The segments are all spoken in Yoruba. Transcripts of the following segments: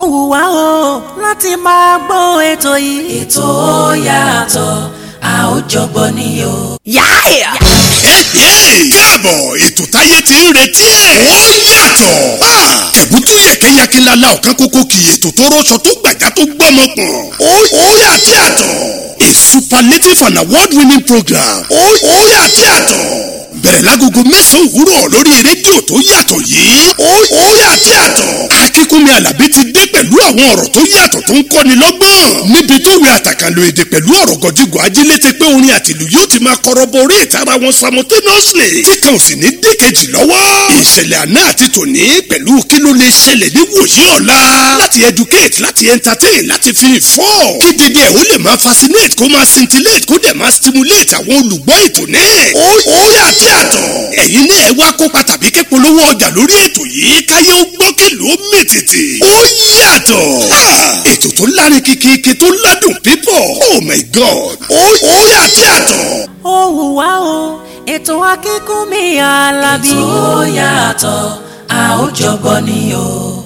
wù wá o láti máa gbọ́ ètò yìí. ètò ó yàtọ̀ a ó jọgbọ́ ni o. yáàyà. káàbọ̀ ètò táyé ti ń retí ẹ̀. ó yàtọ̀. tẹ̀bútú yẹ̀kẹ́yẹ̀kẹ́ lala ọ̀kan kókó kì í ètò tó rọṣọ tó gbàjá tó gbọ́mọ pọ̀n. ó yàtí àtọ̀. a superlative and award winning program. ó yàtí àtọ̀. bẹ̀rẹ̀ lágogo mẹ́sàn-án òwúrọ̀ lórí rédíò tó yàtọ̀ yìí. ó yàtí àtọ̀. akínkúnmi alábí ti dé pẹ̀lú àwọn ọ̀rọ̀ tó yàtọ̀ tó ń kọ́ni lọ́gbọ́n. níbi tó wẹ àtàkànlò èdè pẹ̀lú ọ̀rọ̀ gọ̀jígọ̀ ajílété pé orin àtìlù yóò ti máa kọ́rọ́bọ orí ìtara wọn simultaneously. tí kan ò sì ní dé kejì lọ́wọ́. ìṣẹ̀lẹ̀ àná àti tòní pẹ̀lú kí ló lè ṣẹlẹ̀ ní wòye ọ̀la. láti educate láti entertain láti fi inform. kí dédé ẹ̀ ó lè máa fascinate kó máa scintillate kó dẹ̀ máa stimulate àwọn olùgbọ́ ètò náà. ó ó yà tí a tọ̀. ẹ̀yin náà ẹ wá kópa tàbí ké polówó ọjà lórí ètò yìí káyé ó gbọ́ kèlò ó mètètè. ó yàtọ̀. ètò tó lárin kìkìkì tó ládùn pípọ̀. oh my god. ó ó yà tí a tọ̀. ó wù wá o ètò akínkúnmi alábí. ètò ó yàtọ̀ a ó jọgbọ́ ni o.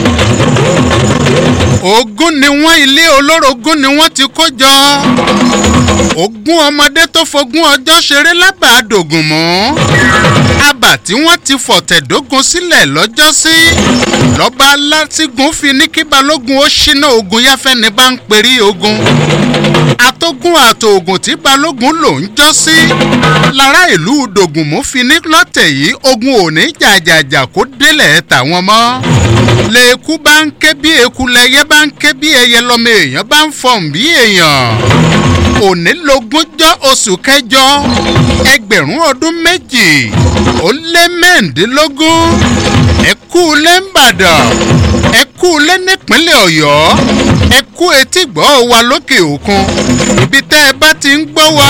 ogún ni wọ́n ilé olórogún ni wọ́n ti kó jọ ogún ọmọdé tó fogún ọjọ́ ṣeré lábàádògùn mọ́ abà tí wọ́n ti fọ̀tẹ̀dógún sílẹ̀ lọ́jọ́sí lọ́ba látìgún fi ní kí balógun ó ṣínà ogun yáfẹ́ni bá ń perí ogun atógún àtòògùn tí balógun lò ń jọ́ sí lára ìlú dògùnmú fi ní lọ́tẹ̀ yìí ogun ò ní jàjàjà kó délẹ̀ tàwọn mọ́ lẹ́ẹ̀kú bá ń ké bí eku lẹ́yẹ bá ń ké bí ẹyẹ lọ́mọ èèyàn bá ń fọ̀n bí èèyàn òní lógúnjọ́ oṣù kẹjọ ẹgbẹ̀rún ọdún méjì ó lé mẹ́ǹdínlógún ẹkú lé ńbàdàn ẹkú lé nípínlẹ̀ ọ̀yọ́ ẹkú etí gbọ́ wa lókè òkun ibi tẹ́ ẹ bá ti ń gbọ́ wa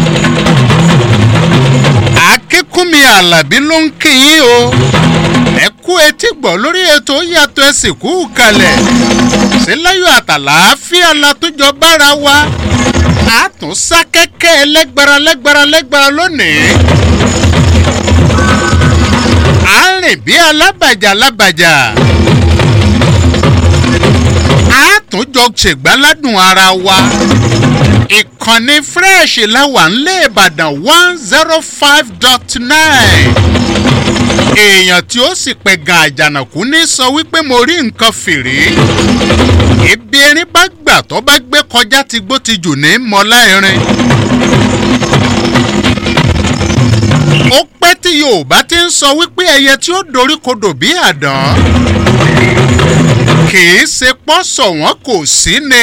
akínkúnmi alábí ló ń kí yín o ẹ kú etí gbọ́ lórí ètò yàtọ̀ ẹ̀sìn kú kalẹ̀ síláyọ̀ àtàlàáfíà látúnjọ bára wa a tún sá kẹ́kẹ́ lẹ́gbára lẹ́gbára lẹ́gbára lónìí à ń rìn bí alábàjá alábàjá a tún jọ ṣègbáládùn ara wa ìkànnì fresh láwà ńlẹ̀ ìbàdàn one zero five dot nine èèyàn tí ó sì pẹ̀gàn àjànàkú ní sọ wípé mo rí nǹkan fìrí ibi erin bá gbà tó bá gbé kọjá ti gbó ti jù ní mọ́lá irin ó pẹ́ tí yorùbá ti ń sọ wípé ẹyẹ tí ó dorí kodò bí àdán kì í ṣe pọ́sọ̀ wọn kò sí ni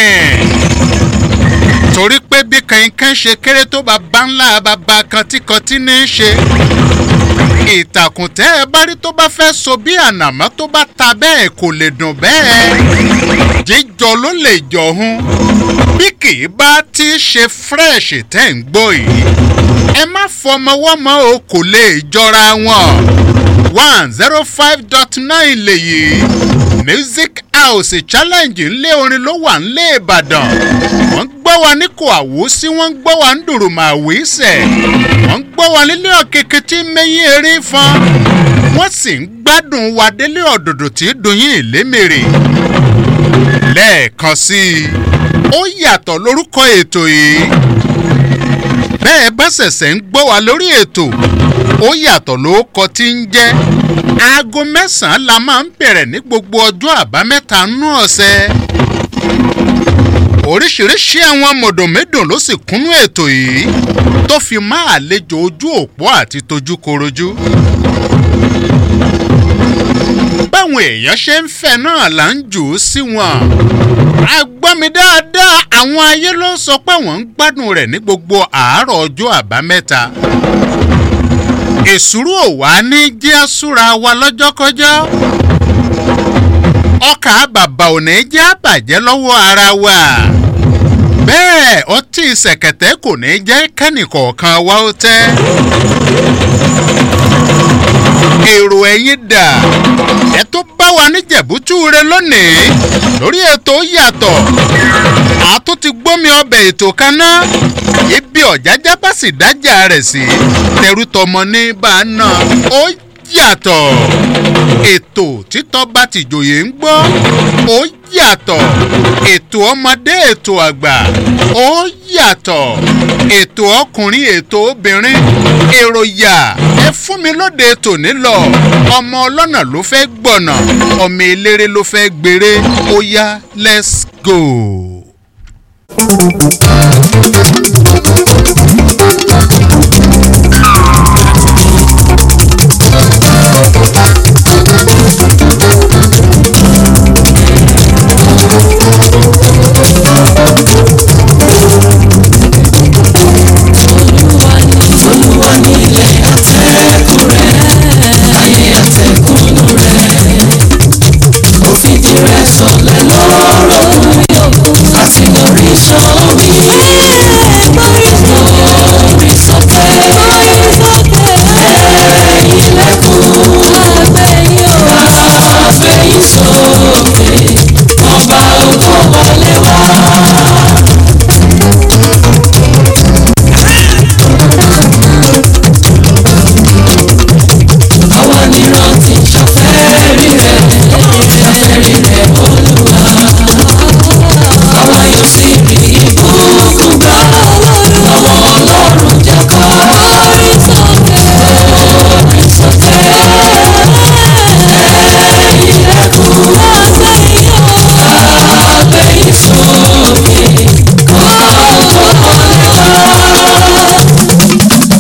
torí pé bí kankan ṣe kéré tó bàbá ńlá bàbá kantíkantí ní í ṣe ìtàkùn tẹ́ ẹ bá rí tó bá fẹ́ so bí ànàmọ́ tó bá ta bẹ́ẹ̀ kò lè dùn bẹ́ẹ̀ jíjọ ló lè jọ̀hún bí kì í bá ti ṣe fresh tẹ́ ń gbọ́ yìí ẹ má fọmọwọ́mọ o kò lè jọra wọn one zero five dot nine lèyí music house challenge ńlé orin ló wà ńlé ìbàdàn wọ́n gbọ́ wa ní kò àwòsí wọ́n gbọ́ wa ń dùrùmọ̀ àwísẹ̀ wọ́n gbọ́ wa nílé ọ̀kẹ́kẹ́ tí mẹ́yìn eré fún wọ́n sì ń gbádùn wa délé ọ̀dọ̀dọ̀ tí dùnyìn ìlémèrè lẹ́ẹ̀kan sí i ó yàtọ̀ lórúkọ ètò yìí bẹ́ẹ̀ bá ṣẹ̀ṣẹ̀ ń gbọ́ wa lórí ètò ó yàtọ̀ ló kọ tí ń jẹ́ aago mẹ́sàn-án la máa ń bẹ̀rẹ̀ ní gbogbo ọjọ́ àbámẹ́ta nú ọ̀sẹ̀ oríṣiríṣi àwọn mọ̀dọ̀mẹ́dùn ló sì kúnnú ètò yìí tó fi máa àlejò ojú òpó àti tojúkorojú báwọn èèyàn ṣe ń fẹ́ náà là ń jù ú sí wọn agbọ́mi dáadáa àwọn ayé ló sọ pé wọ́n ń gbádùn rẹ̀ ní gbogbo àárọ̀ ọjọ́ àbámẹ́ta èsúrú ò wá ní jẹ́ àsúra wa lọ́jọ́kọ́jọ́ ọkà bàbà ò ní jẹ́ àbàjẹ́ lọ́wọ́ ara wa bẹ́ẹ̀ ọtí ṣẹ̀kẹ̀tẹ̀ kò ní jẹ́ kẹ́nìkọ̀ọ̀kan wa ó tẹ́ èrò ẹ̀yìn dà ẹ tó bá wa ní jẹ̀bútúre lónìí lórí ètò yàtọ̀ àtó ti gbómi ọbẹ̀ ètò kan náà ibi ọ̀jájá bá sì dájà rẹ̀ sí tẹrútọmọ ní bá a náà ó yàtọ̀ ètò títọ́ bá tìjòyè ń gbọ́ ó yàtọ̀. ètò ọmọdé ètò àgbà ó yàtọ̀ ètò ọkùnrin ètò obìnrin èrò yà ẹ fún mi lóde tòní lọ ọmọ ọlọ́nà ló fẹ́ gbọ̀nà ọmọ eléré ló fẹ́ gbèrè ó yá let's go. olúwa nílẹ̀ àtẹ̀kùn rẹ̀ ayé àtẹ̀kùn rẹ̀ ó fìdí rẹ̀ sọlẹ̀ lọ́rọ̀ àti lórí sọ́ọ̀mì lórí sọ́kẹ́ ẹ̀yìn lẹ́kùn àgbẹ̀yìn sókè ọba ògo wọlé wá. àwa nírántí ṣàfẹ́rí rẹ̀ ṣàfẹ́rí rẹ̀ olúwa àwa yóò sì rí ìbùkún gbà lọ́wọ́ ọlọ́run jẹ́ ká orí sókè orí sókè ẹ̀yìn lẹ́kùn àgbẹ̀yìn sókè ọba ògo wọlé wá.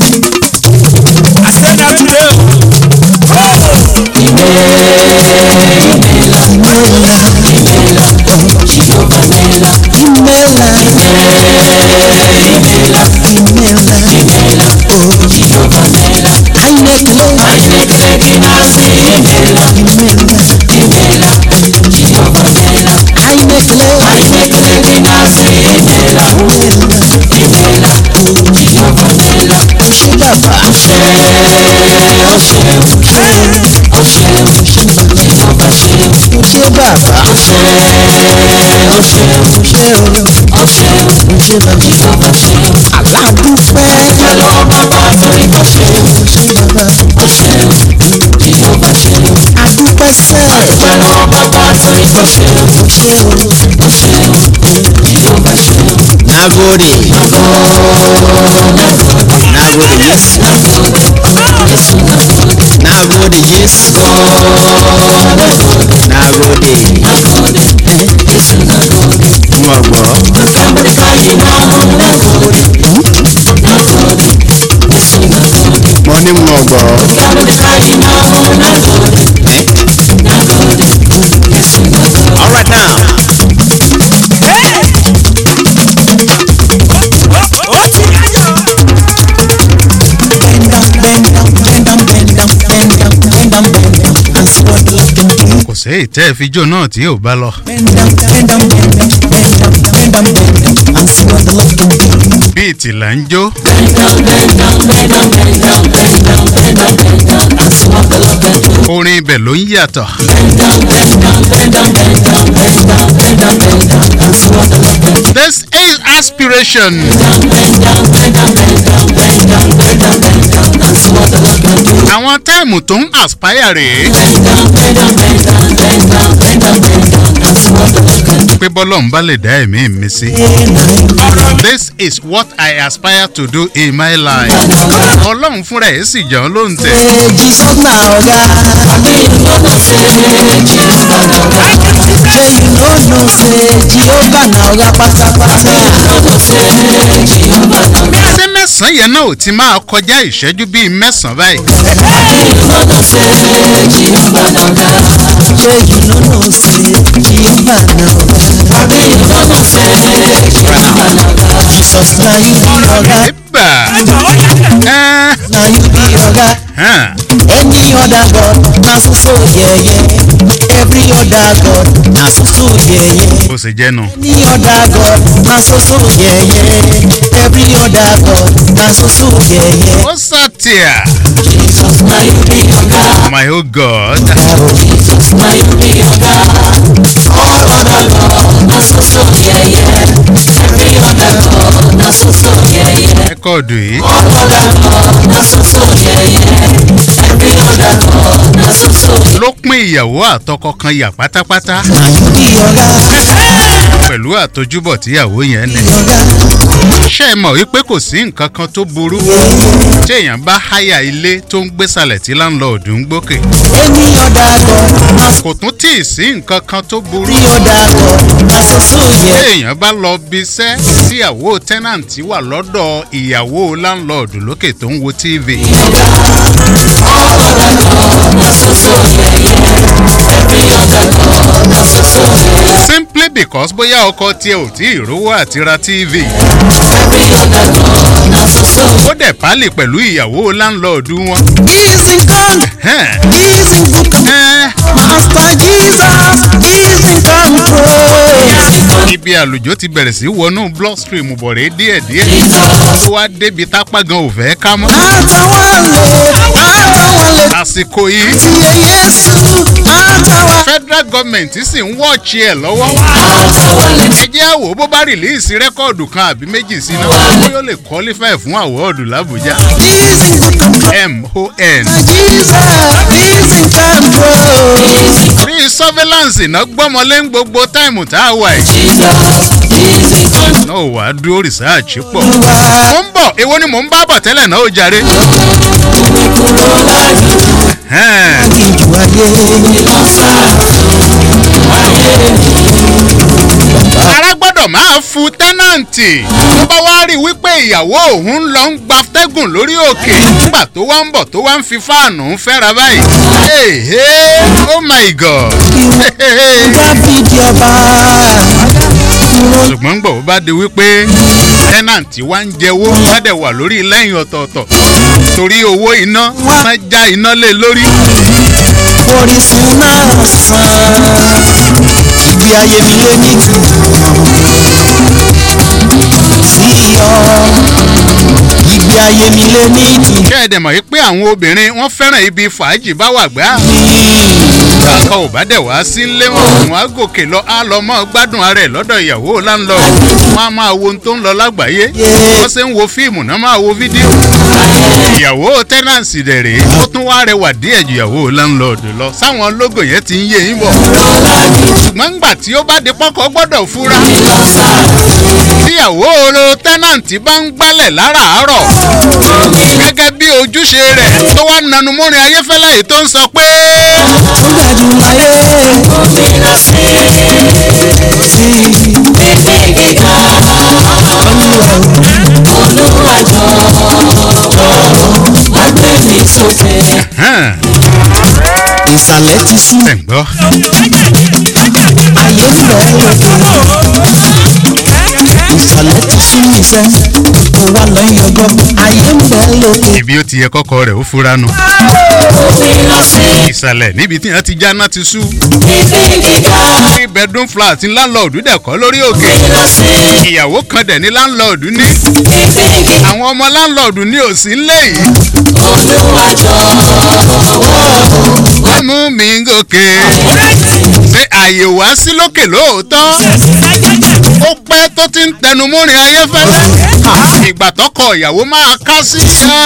ṣé bàbá ṣé o ṣé o ṣé o ṣé bàbá aládùúfẹ́ Pẹ̀lú bàbá torí kò ṣe ṣé bàbá ó ṣe ìjọba ṣe adúpẹ́ sẹ́ pẹ̀lú bàbá torí kò ṣe ṣé o ó ṣe ìjọba ṣe nagode nagode yes nagode yes nagode mo gbọ́ Amẹ́ríkà yìí náà mo ní mo gbọ́ Amẹ́ríkà yìí náà all right now bend down bend down bend down bend down bend down bend down bend down and see what you can do. kò sí ìtẹ́ ìfijó náà tí ò bá lọ. Bend down, bend down, bend down, bend down, bend down, bend down, and see what the Lord can do. bíi tìlà ń jó orin ibẹ̀ ló ń yàtọ̀. this is aspiration. àwọn táìmù tó ń aspire rèé. pé bọ́lọ̀ ń bá lè dá ẹ̀mí mi sí. this is what I aspire to do in my life. ọlọ́run fúnra ẹ̀ sì jẹun ló ń tẹ̀. Hey, Jesus na oga. Shey you no know say Jehovah na oga pátápátá. ṣé mẹ́sàn-án yẹn náà ò ti máa kọjá ìṣẹ́jú bíi mẹ́sàn-án báyìí. Shey you no know say Jehovah na oga. Jesus na you be oga. ẹ̀bà ẹ̀ Na you be oga. hàn Any other God na so so yeye. Every other God na so so yeye. bó ṣe jẹ́ nu. Any other God na so so yeye. Every other God na so so yeye. ó sàtìyà my oh god rẹ́kọ̀dù yìí ló pín ìyàwó àtọkọ kan yà pátápátá Na you be oga. pẹ̀lú pẹ̀lú àtojúbọ̀ tíyàwó yẹn ní. ṣé ẹ mọ̀ wípé kò sí nǹkan kan tó burú tí èèyàn bá háyà ilé tó ń gbésàlẹ̀ tí láńlọ́ọ̀dù ń gbókè. ènìyàn dàgbọ́ máa kò tún tí ì sí nǹkan kan tó burú ènìyàn dàgbọ́ máa soso tí yẹ. èèyàn bá lọ bí iṣẹ́ tíyàwó tẹ́nàǹtì wà lọ́dọ̀ ìyàwó láńlọ́ọ̀dù lókè tó ń wo tv. simply because bóyá ọkọ tiẹ̀ ò tí ì rówó àti ra tv. ó dẹ̀ pálí pẹ̀lú ìyàwó láńlọ́ọ̀dù wọn. He's in con, Ẹ̀hẹ́n. he's in good con- Ẹ́ẹ́, Master Jesus, he's in control. ibi àlùjọ ti bẹ̀rẹ̀ sí wọnú bloodstream bọ̀rẹ̀ díẹ̀díẹ̀. tó wá débi tápá gan ò fẹ́ ká mọ́. Àtàwọn lè, àtàwọn lè àsìkò yìí ti yẹ Yéṣu, àtàwọn. federal government sì ń wọ́ọ̀chì ẹ̀ lọ́wọ́. ẹ jẹ́ àwò bó bá rìlíìsì rẹ́kọ̀dù kan àbí méjì sí náà ó yóò lè qualify fún àwọ́ọ̀dù làbújá. He's in good control. mon Jesus, he's in control. free surveillance iná gbọ́mọlé ń gbogbo táìmù tá a wà yìí. náà wàá dúró research pọ̀. mo ń bọ̀ èwo ni mò ń bá bọ̀ tẹ́lẹ̀ náà ó jàre. Ẹ̀hẹ́n. Ìjù ayé. ara gbọ́dọ̀ máa fu tẹ́nàǹtì tó bá wá rí i wípé ìyàwó òun lọ ń gba tẹ́gùn lórí òkè nígbà tó wá ń bọ̀ tó wá ń fi fáànù fẹ́ra báyìí. Hey, hey, oh my god. Dábìdì ọba. ṣùgbọ́n ń gbọ̀ bó bá di wípé tẹ́nàǹtì wá ń jẹ́wọ́ wá dẹ̀ wà lórí lẹ́yìn ọ̀tọ̀ọ̀tọ̀ torí owó iná wọ́n já iná lé lórí. Orísun náà sàn. Ibi ayé mi lé ní sí ọ. Ibi ayé mi lé ní ìdùnnú. kẹ́ ẹ̀ dẹ̀ mọ̀ wípé àwọn obìnrin wọ́n fẹ́ràn ibi fàájì bá wà gbá. kankan ò bá dẹ̀ wá sí ilé wọn wọn á gòkè lọ á lọ mọ́ gbádùn ara ẹ̀ lọ́dọ̀ ìyàwó láńlọ wọn á máa wo ohun tó ń lọ lágbàáyé wọ́n ṣe ń wo fíìmù náà máa wo fídíò ìyàwó tẹ́nàǹsì dẹ̀ rèé ó tún wá rẹwà díẹ̀ ju ìyàwó láńlọ́ọ̀dù lọ sáwọn lógò yẹn ti ń yé yín bọ̀ ṣùgbọ́n ńgbà tí ó bá di pọ́kọ́ gbọ́dọ̀ fura tíyàwó oro tẹ́nàǹtì bá ń gbálẹ̀ láràárọ̀ gẹ́gẹ́ bí ojúṣe rẹ̀ tó wá nanu mọ́rin ayéfẹ́lẹ́ yìí tó ń sọ pé Ó dájú láyé. Sí. hàn Ìsàlẹ̀ ti sú. ẹ̀ ń gbọ́ Ayé ń bẹ̀ lókè. Ìsàlẹ̀ ti sú iṣẹ́. Mo wá lọ́yìn ọgbọ́n. Ayé ń bẹ̀ lókè. ibi ó ti yẹ kọ́kọ́ rẹ̀ ó fura nu ìsàlẹ̀ níbi tí wọ́n ti já náà ti sú three bedroom flat ní láńlọ́ọ̀dù dẹ̀ kọ́ lórí òkè ìyàwó kan dẹ̀ ní láńlọ́ọ̀dù ní àwọn ọmọ láńlọ́ọ̀dù ní òsì ńlẹ̀ yìí wọ́n mú mi gòkè ṣé àyè wá sí lókè lóòótọ́ ó pẹ́ tó ti ń tẹnu múrin ayéfẹ́lẹ́ ìgbà tọkọ ìyàwó máa ká sí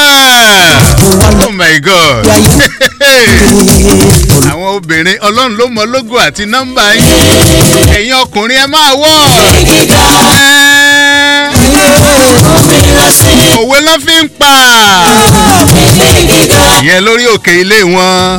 oh my god àwọn obìnrin ọlọ́run ló mọ lógo àti nọ́mbà yín ẹ̀yin ọkùnrin ẹ máa wọ̀ òwe ló fi ń pa ìyẹn lórí òkè ilé wọn.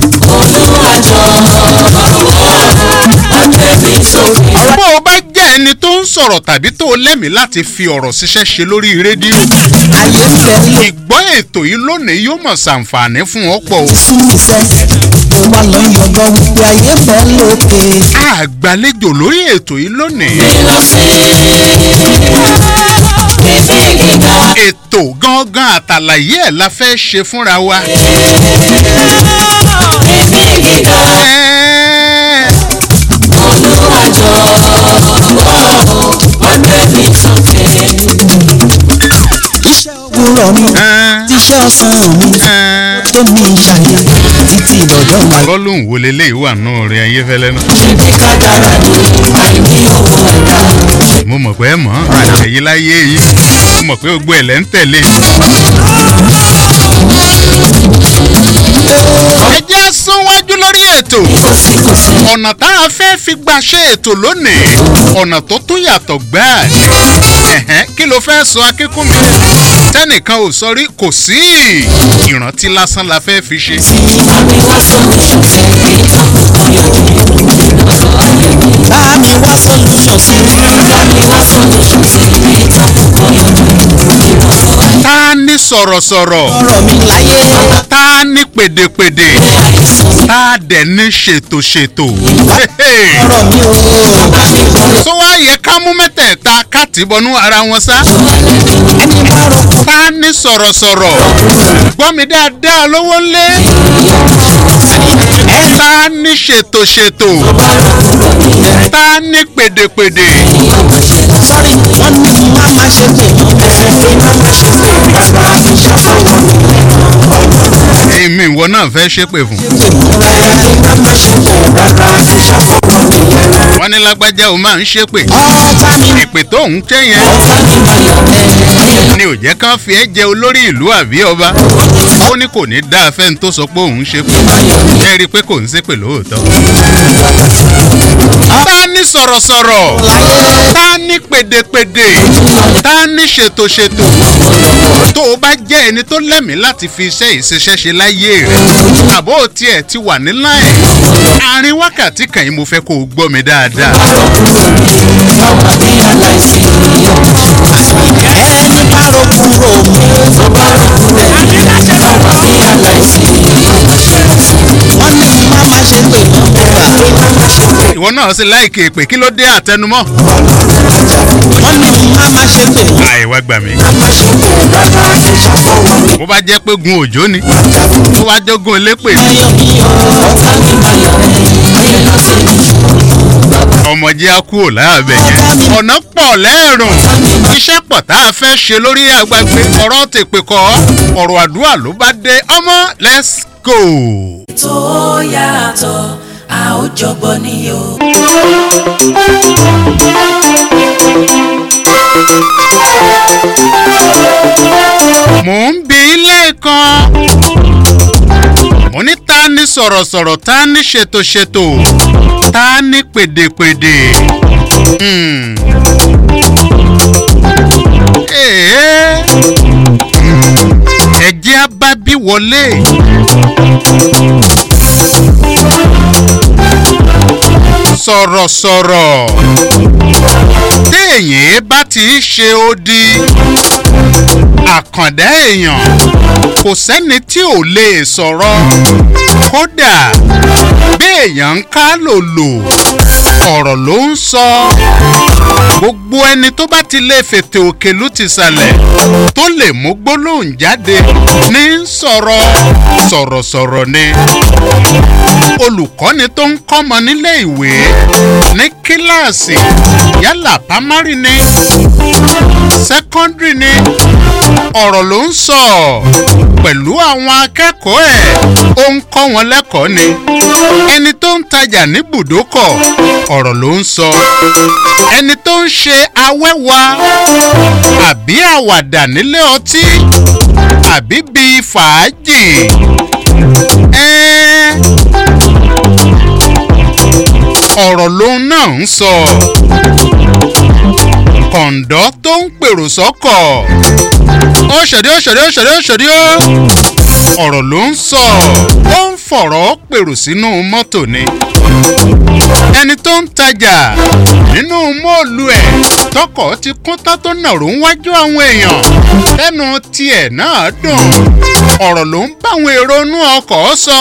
bó o bá jẹ́ ẹni tó ń sọ̀rọ̀ tàbí tó o lẹ́mìí láti fi ọ̀rọ̀ ṣiṣẹ́ ṣe lórí rédíò Ayé ń bẹ̀ lókè. ìgbọ́ ètò yìí lónìí yóò mọ̀ ṣàǹfààní fún ọ pọ̀ o. Sú iṣẹ́. Mo wá lọ́yìn ọgbọ́n. Wípé ayé ń bẹ̀ lókè. àgbàlejò lórí ètò yìí lónìí. ètò gangan àtàlàyé ẹ̀ la fẹ́ ṣe fúnra wa. Ẹ́ẹ́, Iṣẹ́ òwúrọ̀ mi. ẹ́ẹ́, Tíṣẹ́ ọ̀sán mi. ẹ́ẹ́. Tó mi ṣàyè. Títí ìdọ̀jọ́ máa bọ́lùn wo leléyìí wà nù rẹ̀ ayéfẹ́lẹ́ náà. mo mọ̀ pé ẹ mọ̀ ẹ̀yin láyé yìí mo mọ̀ pé gbogbo ẹ̀ lẹ́ ń tẹ̀lé. ẹ jẹ́ súnwájú lórí ètò ọ̀nà tá a fẹ́ fi gbà ṣe ètò lónìí ọ̀nà tó tún yàtọ̀ gbáà ni ẹ̀hẹ́n kí ló fẹ́ sọ akínkúnmi tẹ́nìkan ò sọ rí kò sí ìrántí lásán la fẹ́ fi ṣe. bá mi wá solution sí ta ni sọ̀rọ̀sọ̀rọ̀ ọ̀rọ̀ mi láyé ta ni pèdèpèdè ta dẹ̀ ní ṣètòṣètò. ọ̀rọ̀ mi ò tó wá yẹ ká mú mẹ́tẹ̀ẹ̀ta káàtì bọnú ara wọn sá. ẹni bá rọ̀kọ̀ ta ni sọ̀rọ̀sọ̀rọ̀ gbọ́ mi dáadáa lówó ńlé. ta ni ṣètòṣètò ta ni pèdèpèdè. sọ́rí wọ́n ní má má ṣe pè èmi ìwọ náà fẹ́ ṣépè fún. wọ́n ní lágbájá o máa ń ṣépè. ọ̀tá mi ìpè tó ń tẹ́ yẹn ni ò jẹ́ kán fi ẹ́ jẹ olórí ìlú àbí ọba. ó ní kò ní dá afẹ́ni tó sọ pé òun ṣépè. ẹ rí i pé kò ń ṣépè lóòótọ́. ta ni sọ̀rọ̀sọ̀rọ̀ ta ni pèdèpèdè ta ni ṣètòṣètò tó o bá jẹ́ ẹni tó lẹ́mìí láti fi iṣẹ́ ìṣiṣẹ́ ṣe láyé rẹ̀ àbó tiẹ̀ ti wà ní láì àárín wákàtí kan yìí mo fẹ́ kó o gbọ́ mi dáadáa. ẹni bá rọ̀kùn rò mí wọ́n ní má má ṣe pè mọ́ ìwọ náà sì láìkè pé kí ló dé àtẹnumọ́. wọ́n ní má má ṣe pè mọ́ àìwá gbà mí. bó bá jẹ́ pé gun òjò ni tó bá jọ́gun elépè ni ayọ̀ mi ò ọmọdé á kúrò láàbẹ̀ yẹn. ọ̀nà pọ̀ lẹ́ẹ̀rùn iṣẹ́ pọ̀ tá a fẹ́ ṣe lórí àgbàgbé ọ̀rọ̀ tèpè kọ́ ọ̀rọ̀ àdúrà ló bá dé ọmọ let's go. tó yàtọ̀ a ó jọgbọ́ ni o. mò ń bi ilé kan mo ní ta ni sọ̀rọ̀sọ̀rọ̀ ta ni ṣètòṣètò ta ni pèdèpèdè. Hmm. Èé. ẹ̀jẹ̀ abábí wọlé. sọ̀rọ̀sọ̀rọ̀ téèyàn bá ti ṣe odi àkàndá èèyàn kò sẹ́ni tí ò lè sọ̀rọ̀ kódà béèyàn ń ká lòlò ọ̀rọ̀ ló ń sọ gbogbo ẹni tó bá ti lè fètè òkèlú ti sàlẹ̀ tó lè mú gbólóhùn jáde ní sọ̀rọ̀ sọ̀rọ̀sọ̀rọ̀ ni olùkọ́ni tó ń kọ́mọ nílé ìwé ní kíláàsì yálà pámárì ni sẹ́kọ́ndìrì ni ọ̀rọ̀ ló ń sọ pẹ̀lú àwọn akẹ́kọ̀ọ́ ẹ̀ ó ń kọ́ wọn lẹ́kọ̀ọ́ ni ẹni tó ń tajà ní bùdókọ̀ ọ̀rọ̀ ló ń sọ ẹni tó ń ṣe awẹ́wà àbí àwàdà nílé ọtí àbí bíi fàájì ẹ́ẹ́ ọ̀rọ̀ lòun náà ń sọ kọ̀ǹdọ́ tó ń pèrò sọ́kọ̀ ó ṣèdí ó ṣèdí ó ṣèdí ó ṣèdí ó ọ̀rọ̀ ló ń sọ ó ń fọ̀rọ̀ pèrò sínú mọ́tò ni ẹni tó ń tajà nínú mọ́ọ̀lù ẹ̀ tọkọ̀ ti kún tán tó nàró ń wájú àwọn èèyàn lẹ́nu tiẹ̀ náà dùn ọ̀rọ̀ ló ń bá àwọn èrò inú ọkọ̀ sọ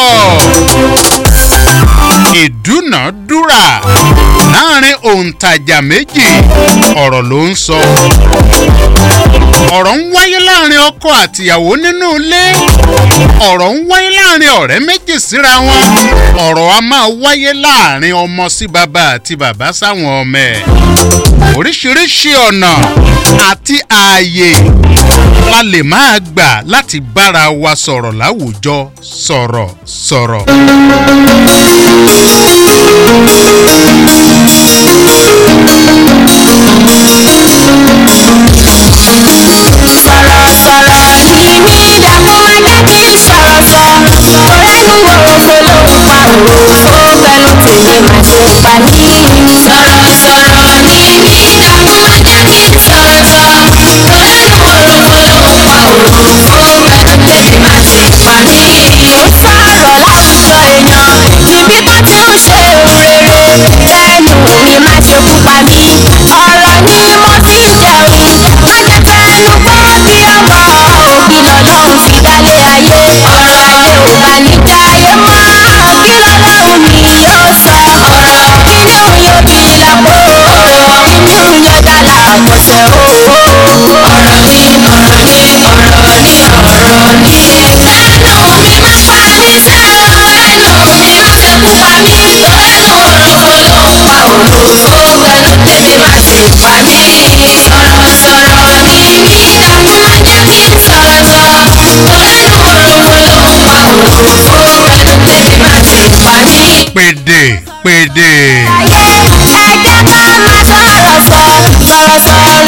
ìdúnàádúrà láàrin òǹtajà méjì ọ̀rọ̀ ló ń sọ ọ̀rọ̀ ń wáyé láàrin ọkọ àtìyàwó nínú ilé ọ̀rọ̀ ń wáyé láàrin ọ̀rẹ́ méjì síra wọn ọ̀rọ̀ a máa wáyé láàrin ọmọ sí bàbá àti bàbá sáwọn ọmọ ẹ̀ oríṣiríṣi ọ̀nà àti ààyè la lè máa gbà láti bára wa sọ̀rọ̀ láwùjọ sọ̀rọ̀ sọ̀rọ̀. sọ̀rọ̀sọ̀rọ̀ ni mí dàpọ̀ ẹgbẹ́ kí n sọ̀rọ̀ sọ. ọ̀rẹ́nu òfò ló ń pa òwe.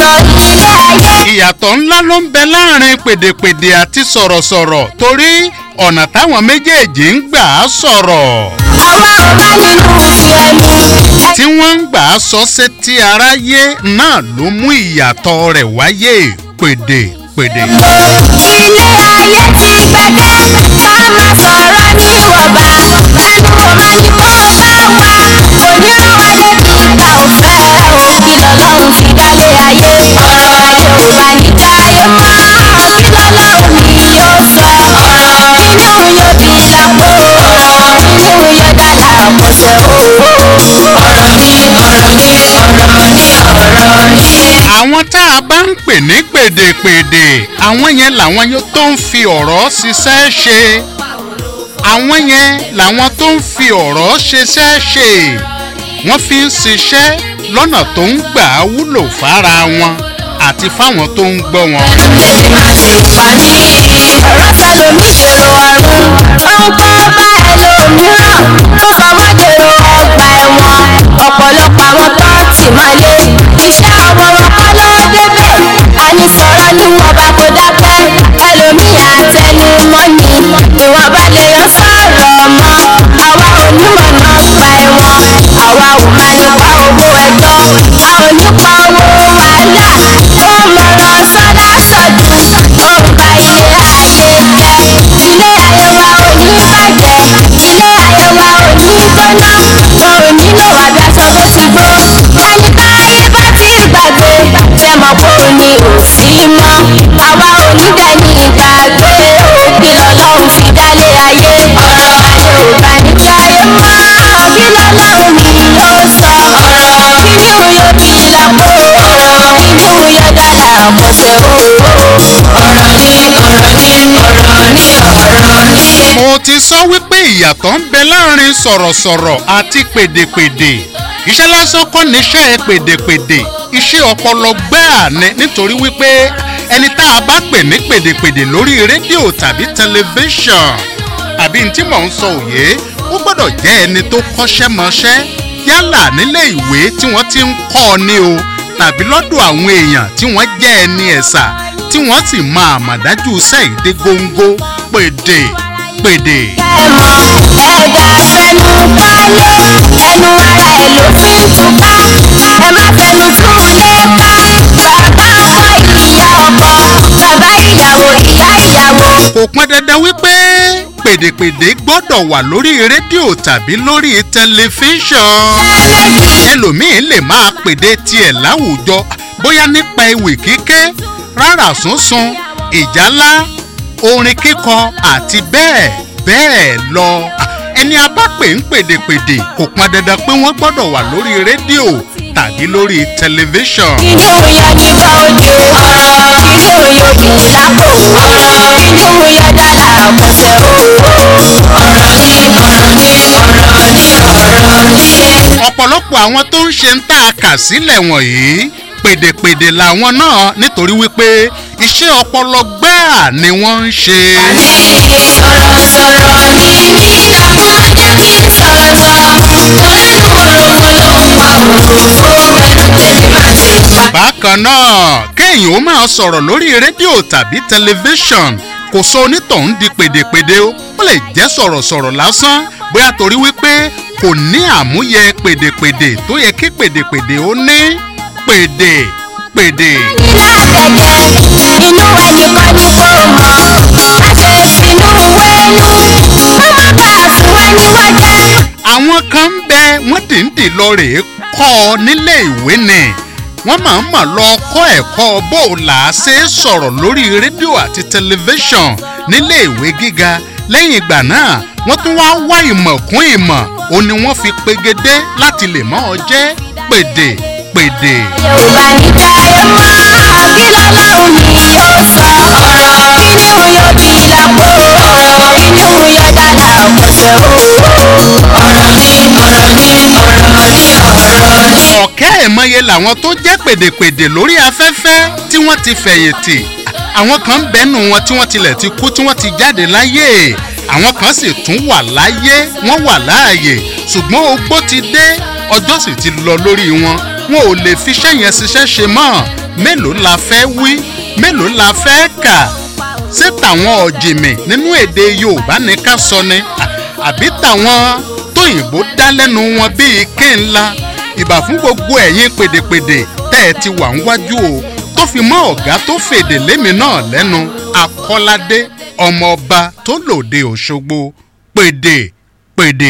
ọ̀rọ̀ ilé ayé. ìyàtọ̀ ńlá ló ń bẹ láàrin pèdèpèdè àti sọ̀rọ̀sọ̀rọ̀ torí ọ̀nà táwọn méjèèjì ń gbà á sọ̀rọ̀ àwa ò bá nínú ti ẹni. tí wọ́n ń gbà á sọ sétí aráyé náà ló mú ìyàtọ̀ rẹ̀ wáyé pèdèpèdè. ilé ayé ti gbẹdẹ ká má sọ̀rọ̀ ní ìwọ̀nba ẹnu ò má ní kó bá wa onírànwá débi ìgbà òfẹ́ òkì lọ́lọ́run fi dálé ayé ọ̀rọ̀ ayé ò bá ní jáyé mọ́ kí lọ́lọ́run mi yóò sọ inú yóò bí lápò inú yóò dálà àkọsẹ̀ o ọ̀rọ̀ ní ọ̀rọ̀ ní ọ̀rọ̀ ní ọ̀rọ̀ ní. àwọn tá a bá ń pè ní pèdèpèdè àwọn yẹn làwọn yóò tó ń fi ọ̀rọ̀ ṣiṣẹ́ ṣe àwọn yẹn làwọn tó ń fi ọ̀rọ̀ ṣiṣẹ́ ṣe wọ́n fi ń ṣiṣẹ́ lọ́nà tó ń gbà á wúlò fára wọn àti fáwọn tó ń gbọ́ wọn. méjì má ti pa ní. ọ̀rọ̀ sẹ́lómi dèrò ọ̀run ó ń kó bá ẹlòmíràn ó sọ wọ́n dèrò ọgbà ẹ̀wọ̀n ọ̀pọ̀lọpọ̀ àwọn tó tì mọ́lé iṣẹ́ ọwọ́ wọn kọ́ ló débẹ̀ àní sọ̀rọ̀ ni wọn bá kó dákẹ́ ẹlòmíì àtẹnumọ́ ni ìwọ̀nba lè yan sọ̀rọ̀ mọ́ àwa onímọ̀ náà pa ẹ̀wọ̀n àwa ò máa nípa owó ẹjọ́ a ò nípa owó wàhálà ó mọ̀ràn sọ́dá sọ̀dún ó ń ba ilé ayé jẹ́ ilé ayé wa ò ní bàjẹ́ ilé ayé wa ò ní gbóná wọn ò nílò àbí aṣọ tó ti gbó ẹni táyé bá ti gbàgbé ṣe mọ̀ pé ò ní òsì mọ́ àwa ò ní dẹni ìgbàgbé òbí lọ́lọ́run fi dálé ayé ọ̀rọ̀ ayé ò bá ní jáyé mọ́ kí lọ́lọ́run mi yóò sọ ọ̀rọ̀ kí ni yóò bí lápò kí ni yóò dálà àkọsẹ̀ o ọ̀rọ̀ ní ọ̀rọ̀ ní ọ̀rọ̀ ní ọ̀rọ̀ ní. mo ti sọ wípé ìyàtọ̀ ń bẹ láàrin sọ̀rọ̀sọ̀rọ̀ àti pèdèpèdè iṣẹ́ lásán kọ́ níṣẹ́ pèdèpèdè iṣẹ́ ọpọlọ gbáà ni nítorí wípé ẹni tá a bá pè ní pèdèpèdè lórí rédíò tàbí tẹlifíṣàn àbí ní tí mò ń sọ òye ó gbọ́dọ̀ jẹ́ ẹni tó kọ́ṣẹ́ mọṣẹ́ yálà nílé ìwé tí wọ́n ti ń kọ́ ọ ní o tàbí lọ́dọ̀ àwọn èèyàn tí wọ́n jẹ́ ẹni ẹ̀sà tí wọ́n sì máa àmàdájú sẹ́yìndé góńgó pèdè pèdè. ẹ̀mọ́ ẹ̀dá fẹnu kọ́lé ẹnu ara ẹ̀ ló fi ń túká ẹ má fẹnu tún lé ká bàbá ọkọ ìyá ọkọ bàbá ìyàwó ìyá ìyàwó. kò pọn dandan wípé pèdèpèdè gbọ́dọ̀ wà lórí rédíò tàbí lórí tẹlifíṣàn ẹlòmíín lè máa pèdè tiẹ̀ láwùjọ bóyá nípa ewì kíké rárá sunsun ìjálá orin kíkọ àti bẹ́ẹ̀ bẹ́ẹ̀ lọ ẹni a bá pè ń pèdèpèdè kò pọn dandan pé wọ́n gbọ́dọ̀ wà lórí rédíò tàbí lórí tẹlifíṣàn. inú yọ nípa òde ọ̀rọ̀ inú yọ bí lápò ọ̀rọ̀ inú yọ dọ́là àkọsẹ̀ o ọ̀rọ̀ ní ọ̀rọ̀ ní ọ̀rọ̀ ní ọ̀rọ̀ ní. ọ̀pọ̀lọpọ̀ àwọn tó ń ṣe ń tà kà sílẹ̀ wọ̀nyí pèdèpèdè làwọn náà nítorí wípé iṣẹ́ ọpọlọ gbáà ni wọ́n ń ṣe. sọ̀rọ̀ sọ̀rọ̀ ní mí dàgbọ́ jẹ́ kí n sọ̀rọ̀ sọ olódùn ológun ló ń pa òfófó ẹnu tèmi má ti pa. bákan náà kéèyàn ó máa sọ̀rọ̀ lórí rédíò tàbí tẹlifíṣàn kò sọ onítọ̀hún di pèdèpèdè o ó lè jẹ́ sọ̀rọ̀sọ̀rọ̀ lásán bóyá torí wípé kò ní àmúyẹ pèdèpèdè tó yẹ kí pèdèpèdè ó ní pèdè pèdè. nínú àtẹ̀jẹ́ inú ẹnìkan ní kò mọ̀ má ṣe finú wẹ́nu má má bàa fi wá níwájẹ́. àwọn kan ń bẹ wọ́n dìndín lọ rèé kọ́ ọ nílé ìwé ni wọ́n máa ń mọ̀ lọ kọ́ ẹ̀kọ́ bó o là á ṣe é sọ̀rọ̀ lórí rédíò àti tẹlifíṣàn nílé ìwé gíga lẹ́yìn ìgbà náà wọ́n tún wá wá ìmọ̀ kún ìmọ̀ ó ní wọ́n fi pegedé láti lè mọ́ ọ jẹ́ pèdè pèdè. yorùbá ní jáyé mọ́ kí lọ́lọ́run mi yóò sọ ọ̀rọ̀ inú yóò bí lápò ọ̀rọ̀ inú yóò dálà àkọsẹ̀ o ọ̀rọ̀ ní ọ̀rọ̀ ní ọ̀rọ̀ ní ọ̀rọ̀ ní. ọ̀kẹ́ ìmọye làwọn tó jẹ́ pèdèpèdè lórí afẹ́fẹ́ tí wọ́n ti fẹ̀yìntì àwọn kan ń bẹ́nu wọn tí wọ́n tilẹ̀ ti kú tí wọ́n ti jáde láyé àwọn kan sì tún wà láyé wọ́n wà láàyè ṣùgbọ́n ogbó ti dé ọjọ́ sì ti lọ lórí wọn wọn ò lè fiṣẹ́ yẹn ṣiṣẹ́ ṣe mọ́ mélòó la fẹ́ wí mélòó la fẹ́ kà ṣé tàwọn ọ̀jìnmì nínú èdè yorùbá ní ká sọ ni À- àbí tàwọn tóyìnbó dá lẹ́nu wọn bíi kí ńlá ìbà fún gbogbo ẹ̀yin pèdèpèdè tẹ́ ẹ ti wà ń wájú o tó fi mọ́ ọ̀gá tó fèdè lémi náà lẹ́nu akọ́ládé ọmọọba tó lòde òṣogbo pèdè pèdè.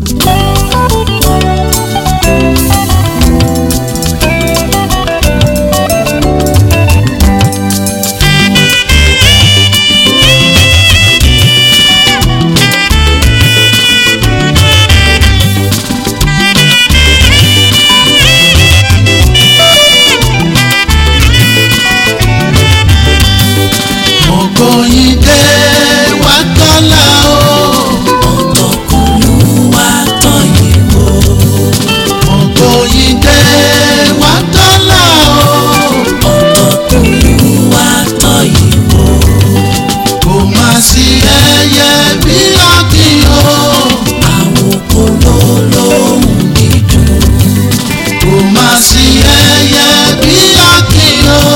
Ògòyìndé wá tọ́lá o. Olúwa tán yìí wò. Ògòyìndé wá tọ́lá o. Olúwa tán yìí wò. Kò má sí ẹyẹ bí ọ̀gbìn o. Àwọn kòló lóhùn dídùn. Kò má sí ẹyẹ bí ọ̀gbìn o.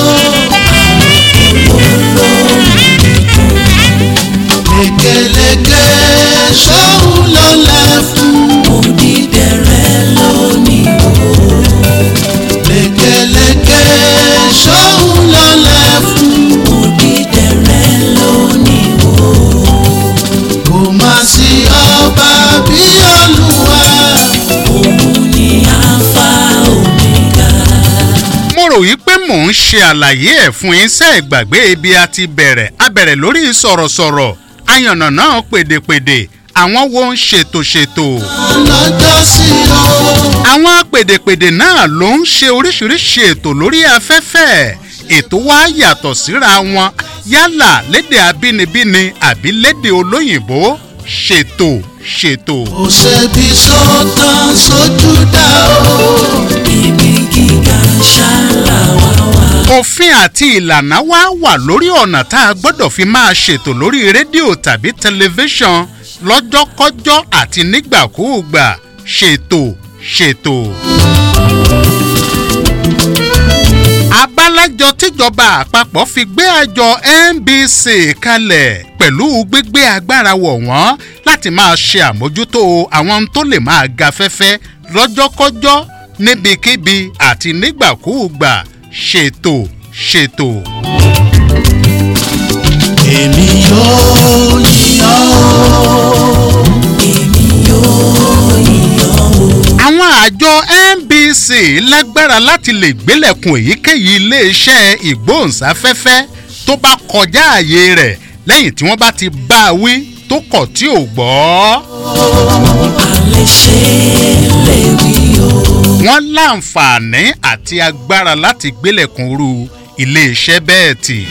Lékeleke sóhun ló lẹ̀ fún. Odídẹrẹ́ lónìí wò. Lékeleke sóhun ló lẹ̀ fún. Odídẹrẹ́ lónìí wò. Kò má sí ọba bí Olúwa. Òun ni Alpha Omega. mo rò yí pé mò ń ṣe àlàyé ẹ̀ fún iṣẹ́ ìgbàgbé ibi a ti bẹ̀rẹ̀ a bẹ̀rẹ̀ lórí sọ̀rọ̀sọ̀rọ̀ ayànnà náà pèdèpèdè àwọn wo ń ṣètò ṣètò lọ́jọ́ sí o. àwọn pèdèpèdè náà ló ń ṣe oríṣiríṣi ètò lórí afẹ́fẹ́ ètò wa yàtọ̀ síra wọn yálà lédè abínibíni àbí lédè olóyìnbó ṣètò ṣètò. kò ṣebi sọ́tàn sójú dá o. Ibi gíga ṣáàlà wá wá. òfin àti ìlànà wa wà lórí ọ̀nà tá a gbọ́dọ̀ fi máa ṣètò lórí rédíò tàbí tẹlifíṣàn lọ́jọ́kọ́jọ́ àti nígbàkúùgbà ṣètò ṣètò. abálájọ tíjọba àpapọ̀ fi gbé àjọ nbc kalẹ̀ pẹ̀lú gbígbé agbára wọ̀ wọ́n láti máa ṣe àmójútó àwọn ohun tó lè máa ga fẹ́fẹ́ lọ́jọ́kọ́jọ́ níbikíbi àti nígbàkúùgbà ṣètò ṣètò. èmi yóò yíyan o. Èmi yóò yíyan o. àwọn àjọ nbc lágbára láti lè gbélẹ̀kùn èyíkéyìí iléeṣẹ́ ìgbóhùnsáfẹ́fẹ́ tó bá kọjá ààyè rẹ̀ lẹ́yìn tí wọ́n bá ti bá a wí tó kọ̀ tí ò gbọ́. Alẹ́ ṣe lè wí o. wọ́n láǹfààní àti agbára láti gbélẹ̀kùn irú iléeṣẹ́ bẹ́ẹ̀ tì.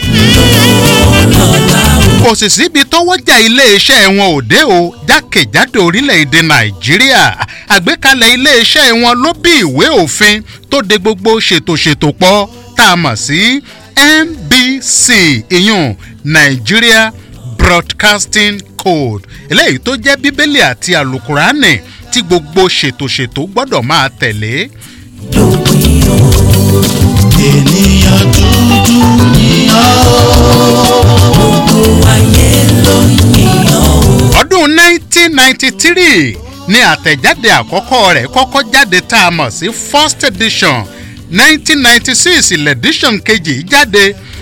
kò sì síbi tọ́wọ́jà iléeṣẹ́ wọn ò dé o jákèjádò orílẹ̀-èdè nàìjíríà àgbékalẹ̀ iléeṣẹ́ wọn ló bí ìwé òfin tó de gbogbo ṣètòṣètò pọ̀ tá a mọ̀ sí nbc ìyún nigeria broadcasting code eléyìí tó jẹ́ bíbélì àti àlùkùránì tí gbogbo ṣètòṣètò gbọ́dọ̀ máa tẹ̀lé. Lópin o. ènìyàn dúdú yíyan o. Gbogbo ayé ló ń yíyan o. ọdún 1993 ni àtẹ̀jáde àkọ́kọ́ rẹ̀ kọ́kọ́ jáde tá a mọ̀ sí first edition 1996 lẹ́díṣọ̀n kejì jáde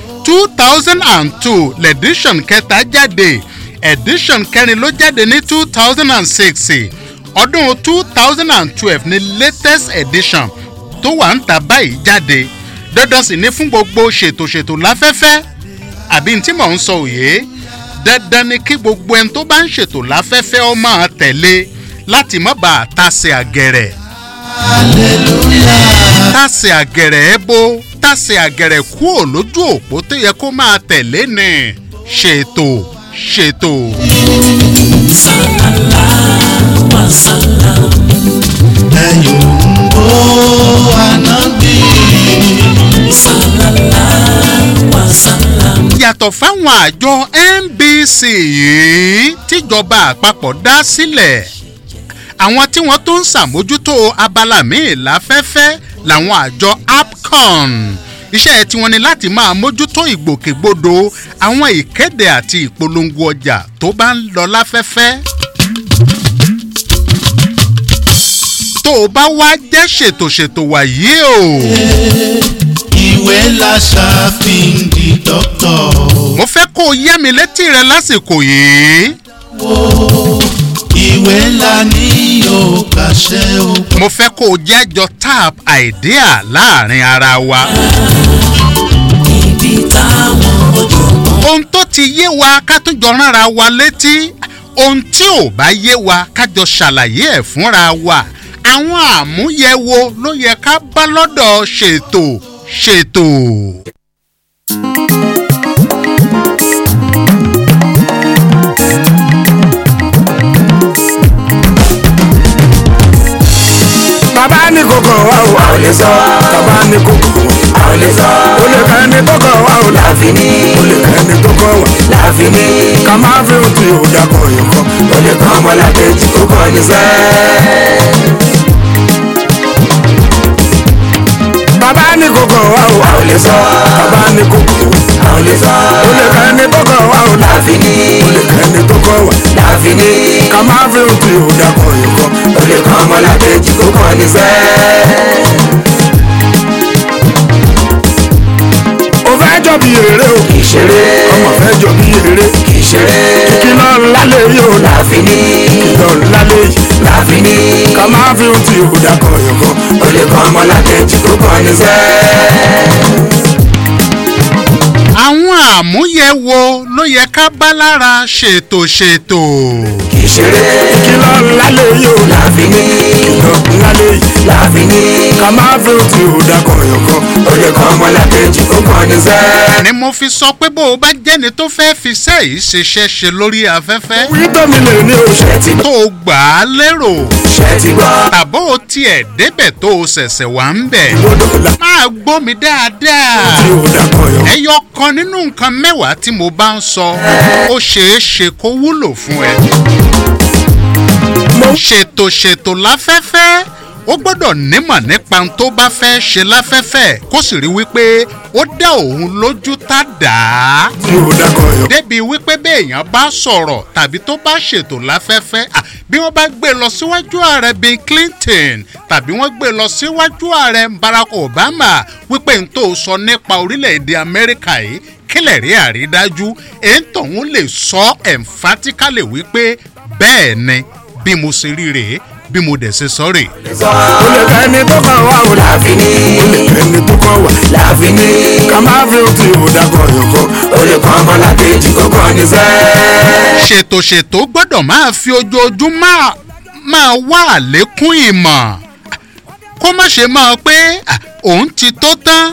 2002 lẹ́díṣọ̀n kẹta jáde edition kẹrin ló jáde ní 2006 ọdún 2012 ni latest edition tó wà ń ta báyìí jáde dandan sì ni fún gbogbo ṣètòṣètò láfẹ́fẹ́ àbí tí mò ń sọ òye dandan ni kí gbogbo ẹni tó bá ń ṣètò láfẹ́fẹ́ ọ máa tẹ̀lé láti má bàa tàsé àgẹ̀rẹ̀. tàsé àgẹ̀rẹ̀ ẹ bó tàsé àgẹ̀rẹ̀ kúò lójú òpó tó yẹ kó máa tẹ̀lé ni ṣètò ṣètò. Sàlálà wà sàlá. ẹ̀yìn òǹbó ànábì. Sàlálà wà sàlá. yàtọ̀ fáwọn àjọ nbc yìí tíjọba àpapọ̀ dá sílẹ̀ àwọn tí wọ́n tó ń ṣàmójútó abala míì láfẹ́fẹ́ làwọn àjọ apcon iṣẹ́ tiwọn ni láti máa mójútó ìgbòkègbodò àwọn ìkéde àti ìpolongo ọjà tó bá ń lọ láfẹ́fẹ́. tó o bá wá jẹ́ ṣètòṣètò wàyí o. ìwé la ṣàfihàn di dọ́kítọ̀. mo fẹ́ kó o yá mi létí rẹ lásìkò yìí. ìwé la ní yóò kàṣẹ o. mo fẹ́ kó o jẹ́jọ tap idea láàrin ara wa. ibi táwọn ọ̀jọ̀gbọ́n ohun tó ti yé wa ká tún jọ ránra wa létí ohun tí ò bá yé wa ká jọ ṣàlàyé ẹ̀ fúnra wa àwọn àmúyẹ̀wò ló yẹ ká bá lọ́dọ̀ ṣètò ṣètò. bàbá ní kókó wa o. a ò lè sọ. bàbá ní kókó wa. a ò lè sọ. o lè kẹ́ ní kókó wa o. láàfin ní. o lè kẹ́ ní kókó wa. láàfin ní. ká máa fi ohun tí o dàkọ̀ yìí kọ́. o lè kọ́ ọmọlàkejì kókó ní sẹ́. bàbá ní kókó wa o. a ò lè sọ. bàbá ní kókó wa. a ò lè sọ. o lè kẹ́ ní kókó wa o. láàfin ní. o lè kẹ́ ní kókó wa. láàfin ní. ká máa fi ohun tí o dàkọ̀ yìí kọ́. o lè kọ́ ọmọlàkejì kókó ní sẹ́. ó fẹ́ jọ bí eré o. kì í ṣeré. ọmọ fẹ́ jọ bí eré. kì í ṣeré. kìlọ̀ ńlá lè yí o. láàfin ní. kìlọ̀ ńlá lè yí. láàfin ní. ká máa fi ohun tí o dàkọ̀ yọ̀kọ̀. o lè kọ́ ọmọ lákẹ́jì kó kọ́ ní sẹ́. àwọn àmúyẹ̀wò ló yẹ ká bá lára ṣètò ṣètò. kì í ṣeré. kìlọ̀ ńlá lè yí o. láàfin ní. kìlọ̀ ńlá lè yí. láàfin ní. ká máa fi ohun tí o dàkọ̀ yọ̀kọ̀. o lè kọ́ ọmọ lákẹ́jì kó kọ́ ní sẹ́. ni mo fi sọ pé bó o bá jẹ́ni tó fẹ́ fi sẹ́yìí ṣiṣẹ́ ṣe lórí afẹ́fẹ́ wí tómi lè ní o. ṣe ti tó o gbà á lérò ṣe ti gbọ́. tàbó o tiẹ̀ débẹ̀ tó o ṣẹ̀ṣẹ̀ wà ń bẹ̀ gbọ́dọ̀ la. máa gbọ́ mi dáadáa. tí o dàkọ̀ yọ̀kọ̀. ẹyọ kan nínú nǹkan mẹ́wàá tí mo bá ń sọ ó ṣeé ṣe kó wúlò fún ẹ. ṣètò ṣètò láfẹ́fẹ́ ó gbọ́dọ̀ nímọ̀ nípa ohun tó bá fẹ́ ṣe láfẹ́fẹ́ kó sì rí wípé ó dá òun lójú tá dàá tí o dàkọ̀ yọ̀kọ̀. débi wípé béèyàn bá sọ̀rọ̀ tàbí tó bá ṣètò láfẹ́fẹ́ à, bí wọ́n bá gbé lọ síwájú ààrẹ bill clinton tàbí wọ́n gbé lọ síwájú ààrẹ barack obama wípé n tó sọ nípa orílẹ̀-èdè amẹ́ríkà yìí kílẹ̀ rí àrídájú èyí tòun lè sọ emphatically wípé bẹ́ẹ̀ ni bí mo ṣe rí rèé bí mo dẹ̀ ṣe sọ rèé. o lè kẹ́ ní tó kàn wá o. láàfin ní. o lè kẹ́ ní tó kàn wá. láàfin ní. ká máa fi ohun tí o dàkọ̀ yọ̀kọ̀. o lè kọ́ ọmọ lákejì kó kọ́ ní sẹ́. ṣètò ṣètò gbọ́dọ̀ máa fi ojoojúmọ́ máa wá àlékún ìmọ̀ kó má ṣe máa pé à, òun ti tó tán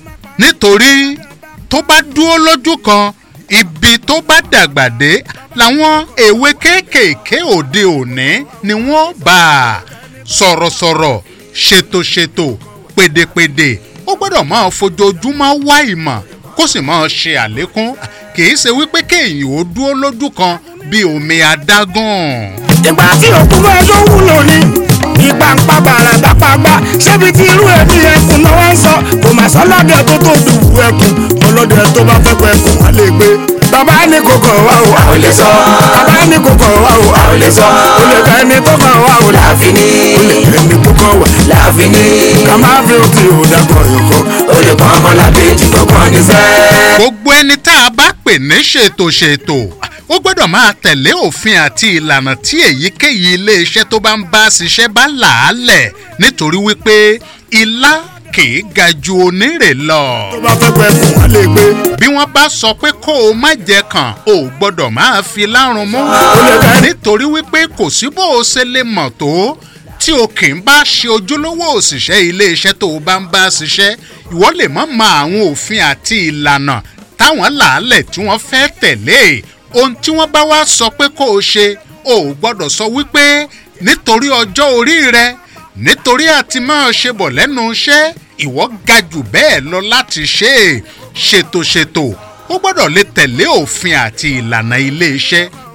nítorí tó bá dúró lójú kan ibi tó bá dàgbà dé làwọn èwe kéékèèké òde òní ni wọ́n bá a sọ̀rọ̀sọ̀rọ̀ ṣètòṣètò pèdèpèdè ó gbọ́dọ̀ máa fojoojúmọ́ wá ìmọ̀ kó sì máa ṣe àlékún kì í ṣe wípé kéèyàn ó dúró lójú kan bí omi adágún. ìgbà tí òkú bẹ́ẹ̀ ló wúlò ní. ipa ń pa bàrà dápàgbà ṣébi tí irú ẹbí ẹkùn náà wá ń sọ kò mà sọ lọ́dẹ tó tó dùwù ẹkùn ọlọ́dẹ tó bá fẹ́ pẹ́ ẹkùn wá lè gbé. bàbá ní kókó wa o. a ò lè sọ. bàbá ní kókó wa o. a ò lè sọ. o lè kẹ́ ní tó kàn wá o. láàfin ní. o lè kẹ́ ní tó kàn wá. láàfin ní. ká máa fi ohun tí o dàkọ̀ yọ̀kọ̀. o lè kọ́ ọmọ làkejì tó kàn ní sẹ́. gbogbo ẹni tá a bá pè ní ṣètò ṣètò ó gbọ́dọ̀ máa tẹ̀lé òfin àti ìlànà tí èyíkéyìí iléeṣẹ́ tó bá ń bá ṣiṣẹ́ bá là á lẹ̀ nítorí wípé ilá kìí ga ju onírè lọ. tó bá fẹ́ pẹ́ ẹkùn wá lè gbé. bí wọ́n bá sọ pé kó o má jẹ kàn o ò gbọ́dọ̀ máa fi lárun mú. nítorí wípé kò sí bó o ṣe lè mọ̀ tó tí o kì í bá ṣe ojúlówó òṣìṣẹ́ iléeṣẹ́ tó o bá ń bá ṣiṣẹ́ ìwọ lè má mọ àwọn òfin àti ìlànà táwọn làálẹ̀ tí wọ́n fẹ́ tẹ̀lé ohun tí wọ́n bá wá sọ pé kó o ṣe o ò gbọ́dọ̀ sọ wípé nítorí ọjọ́ orí rẹ nítorí àti máa ṣe bọ̀ lẹ́nu iṣẹ́ ìwọ ga jù bẹ́ẹ̀ lọ láti ṣe é ṣètòṣètò ó gbọ́dọ̀ lè tẹ̀lé òfin àti ìlànà iléeṣẹ́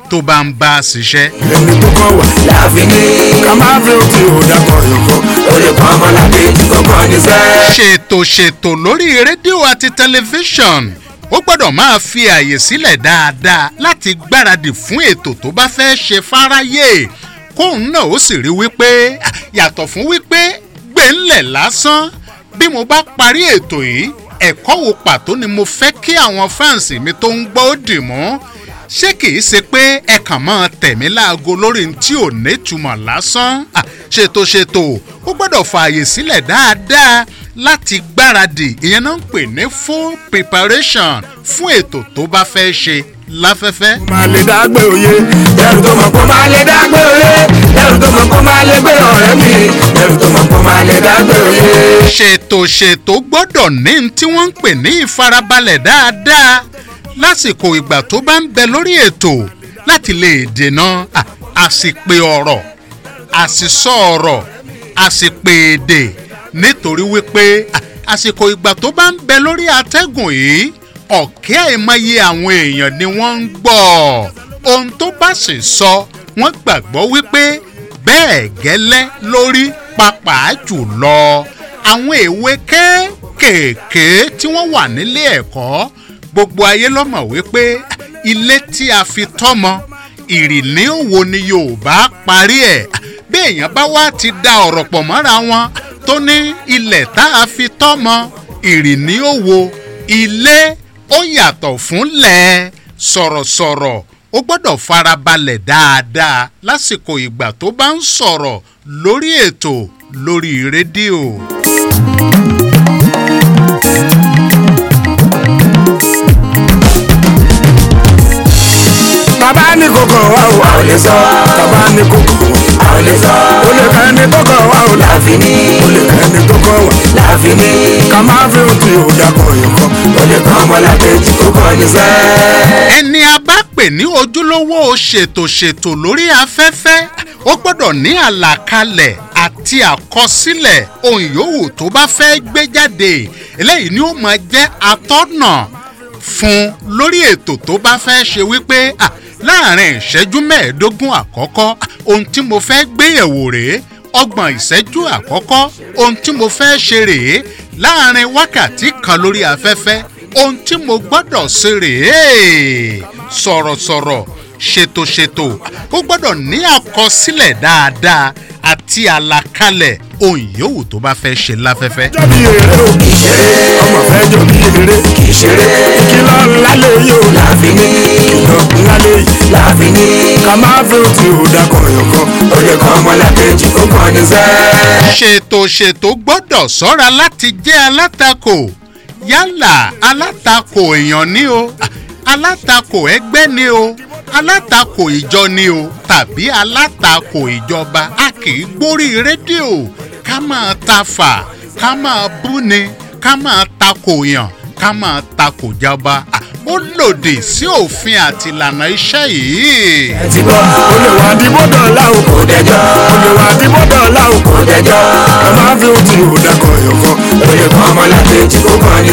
tó bá ń bá a ṣiṣẹ́. ẹni tó kàn wá láàfin ní ká máa fi òtí òdàkọ̀ yọ̀kọ̀ ó lè kọ́ ọmọlàkejì kọ́kọ́ ní sẹ́ẹ̀. ṣètò ṣètò lórí rédíò àti tẹlifíṣọ̀n ó gbọ́dọ̀ máa fi àyè sílẹ̀ dáadáa láti gbáradì fún ètò tó bá fẹ́ ṣe fáráyé kóun náà ó sì rí wípé yàtọ̀ fún wípé gbẹ̀ńlẹ̀ lásán bí mo bá parí ètò yìí ẹ̀kọ́ wo pàtó ni mo fẹ́ kí àwọn fáǹsì mi tó ń gbọ́ ó dì mọ́ ṣé kìí ṣe pé ẹ kàn máa tẹ̀mí láago lórí n tí ò nítumọ̀ lásán Ah, ṣètò ṣètò ó gbọ́dọ̀ fààyè sílẹ̀ dáadáa láti gbáradì ìyẹn náà ń pè ní full preparation fún ètò tó bá fẹ́ ṣe láfẹ́fẹ́. máa lè dágbé òye ẹrù tó mọ̀ kó máa lè dágbé òye ẹrù tó mọ̀ kó máa lè gbé ọ̀rẹ́ mi ẹrù tó mọ̀ kó máa lè dágbé òye. ṣètò ṣètò gbọ́dọ̀ ní n tí wọ́n ń pè ní ìfarabalẹ̀ dáadáa lásìkò ìgbà tó bá ń bẹ lórí ètò láti lè dènà à, àsìpè ọ̀rọ̀ àsìsọ ọ̀rọ̀ àsìpè èdè nítorí wípé à, àsìkò ìgbà tó bá ń bẹ lórí atẹ́gùn yìí ọ̀kẹ́ àìmọye àwọn èèyàn ni wọ́n ń gbọ́ ohun tó bá sì sọ wọ́n gbàgbọ́ wípé bẹ́ẹ̀ gẹ́lẹ́ lórí pàápàá jùlọ àwọn èwe kéékèèké tí wọ́n wà nílé ẹ̀kọ́ gbogbo ayé lọ́mọ̀ wípé ilé tí a fi tọ́mọ ìrìní òwò ni yorùbá parí ẹ̀ bí èèyàn bá wá ti da ọ̀rọ̀ pọ̀ mọ́ra wọn tó ní ilẹ̀ tá a fi tọ́mọ ìrìní òwò ilé ó yàtọ̀ fúnlẹ̀ sọ̀rọ̀sọ̀rọ̀ ó gbọ́dọ̀ farabalẹ̀ dáadáa lásìkò ìgbà tó bá ń sọ̀rọ̀ lórí ètò lórí rédíò. bàbá ní kókó wa ò a ò lè sọ bàbá ní kókó wa a ò lè sọ ó lè kẹ́ ẹni tó kọ̀ wá ò láàfin ní ó lè kẹ́ ẹni tó kọ̀ wá láàfin ní ká máa fi òtí òdàkọ̀ yọ̀kọ̀ ó lè kọ́ ọmọlàkejì kókó ní sẹ́ẹ̀. ẹni a bá pè ní ojúlówó ṣètòṣètò lórí afẹ́fẹ́ ó gbọ́dọ̀ ní àlàkalẹ̀ àti àkọsílẹ̀ ohun yòówù tó bá fẹ́ gbé jáde eléyìí ni ó máa jẹ́ atọ́nà fún lórí ètò tó bá fẹ́ ṣe wípé à, láàrin ìṣẹ́jú mẹ́ẹ̀ẹ́dógún àkọ́kọ́ à, ohun tí mo fẹ́ gbéyẹ̀wò rèé ọgbọ̀n ìṣẹ́jú àkọ́kọ́ ohun tí mo fẹ́ ṣe rèé láàrin wákàtí kan lórí afẹ́fẹ́ ohun tí mo gbọ́dọ̀ ṣe rèé sọ̀rọ̀sọ̀rọ̀ ṣètòṣètò ó gbọ́dọ̀ ní àkọsílẹ̀ dáadáa àti àlàkalẹ̀ ohun yòówù tó bá fẹ́ ṣe láfẹ́fẹ́. jọ bí eré o kì í ṣeré ọmọ fẹ́ jọ bí eré kì í ṣeré ìkìlọ̀ ńlá lè yóò láàfin ní ìkìlọ̀ ńlá lè yí láàfin ní ká máa fi òtí òdàkọ̀ yọ̀kọ̀ ó lè kọ́ ọmọlàkejì kókó ní sẹ́ẹ̀. ṣètò ṣètò gbọ́dọ̀ sọ́ra láti jẹ́ alátakò yálà alátakò èèyàn ni o alátakò ẹgbẹ́ ni o alátakò ìjọ ni o tàbí alátakò ìjọba a kì í gbórí rédíò ká máa ta fà ká máa búni ká máa takò yàn ká máa takò jọba Ah, ó lòdì sí òfin àti ìlànà iṣẹ́ yìí. ti gbọ́ ó lè wá dìbò dọ̀la o kò dẹjọ́ ó lè wá dìbò dọ̀la o kò dẹjọ́ ká máa fi òtí òdàkọ̀ yọ̀kọ̀ ó lè kọ́ ọmọlàkejì kókó ní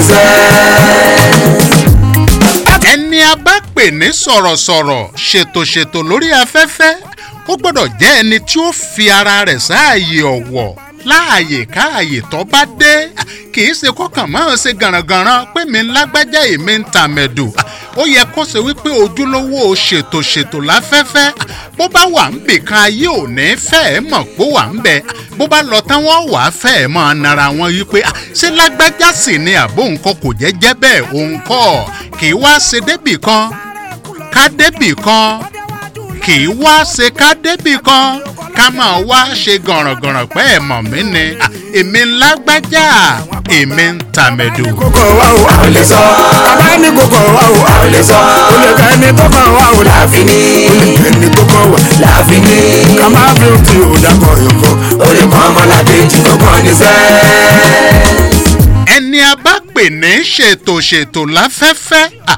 sẹ́ẹ̀. ẹni a bá pè ní sọ̀rọ̀sọ̀rọ̀ ṣètòṣètò lórí afẹ́fẹ́ ó gbọ́dọ̀ jẹ́ ẹni tí ó fi ara rẹ̀ sáàyè ọ̀wọ̀ láàyè káàyè tó bá dé kì í ṣe kọ́kàn máa ṣe gànràngànràn pé mi ń lágbájá èmi ń tàmẹ̀dù ó yẹ kó ṣe wípé ojúlówó ṣètòṣètò láfẹ́fẹ́ bó bá wà ń bì kan ayé ò ní fẹ́ẹ̀ mọ̀ pé wà ń bẹ bó bá lọ tán wọ́n wà á fẹ́ẹ̀ mọ̀ nara wọn yí pé "Ah, ṣé lágbájá sì ni àbó nǹkan kò jẹ́ jẹ́ bẹ́ẹ̀ òun kọ́ kì í wá ṣe débì kan ká débì kan kì í wá ṣe ká débì kan ká máa wá ṣe gànràngànràn pé ẹ̀ mọ̀ mí ni "Ah, èmi ń lágbájá èmi ń tàmẹ̀dù. kókó wa o a ò lè sọ bàbá ní kókó wa o a ò lè sọ ó lè kẹ́ ẹni tó kàn wá o láàfin ní ó lè kẹ́ ẹni tó kàn wá láàfin ní ká máa fi òtí òdàkọ̀ yọ̀kọ̀ ó lè kọ́ ọmọlàkejì kókó ní sẹ́ẹ̀. ẹni a bá pè ní ṣètòṣètò láfẹ́fẹ́ à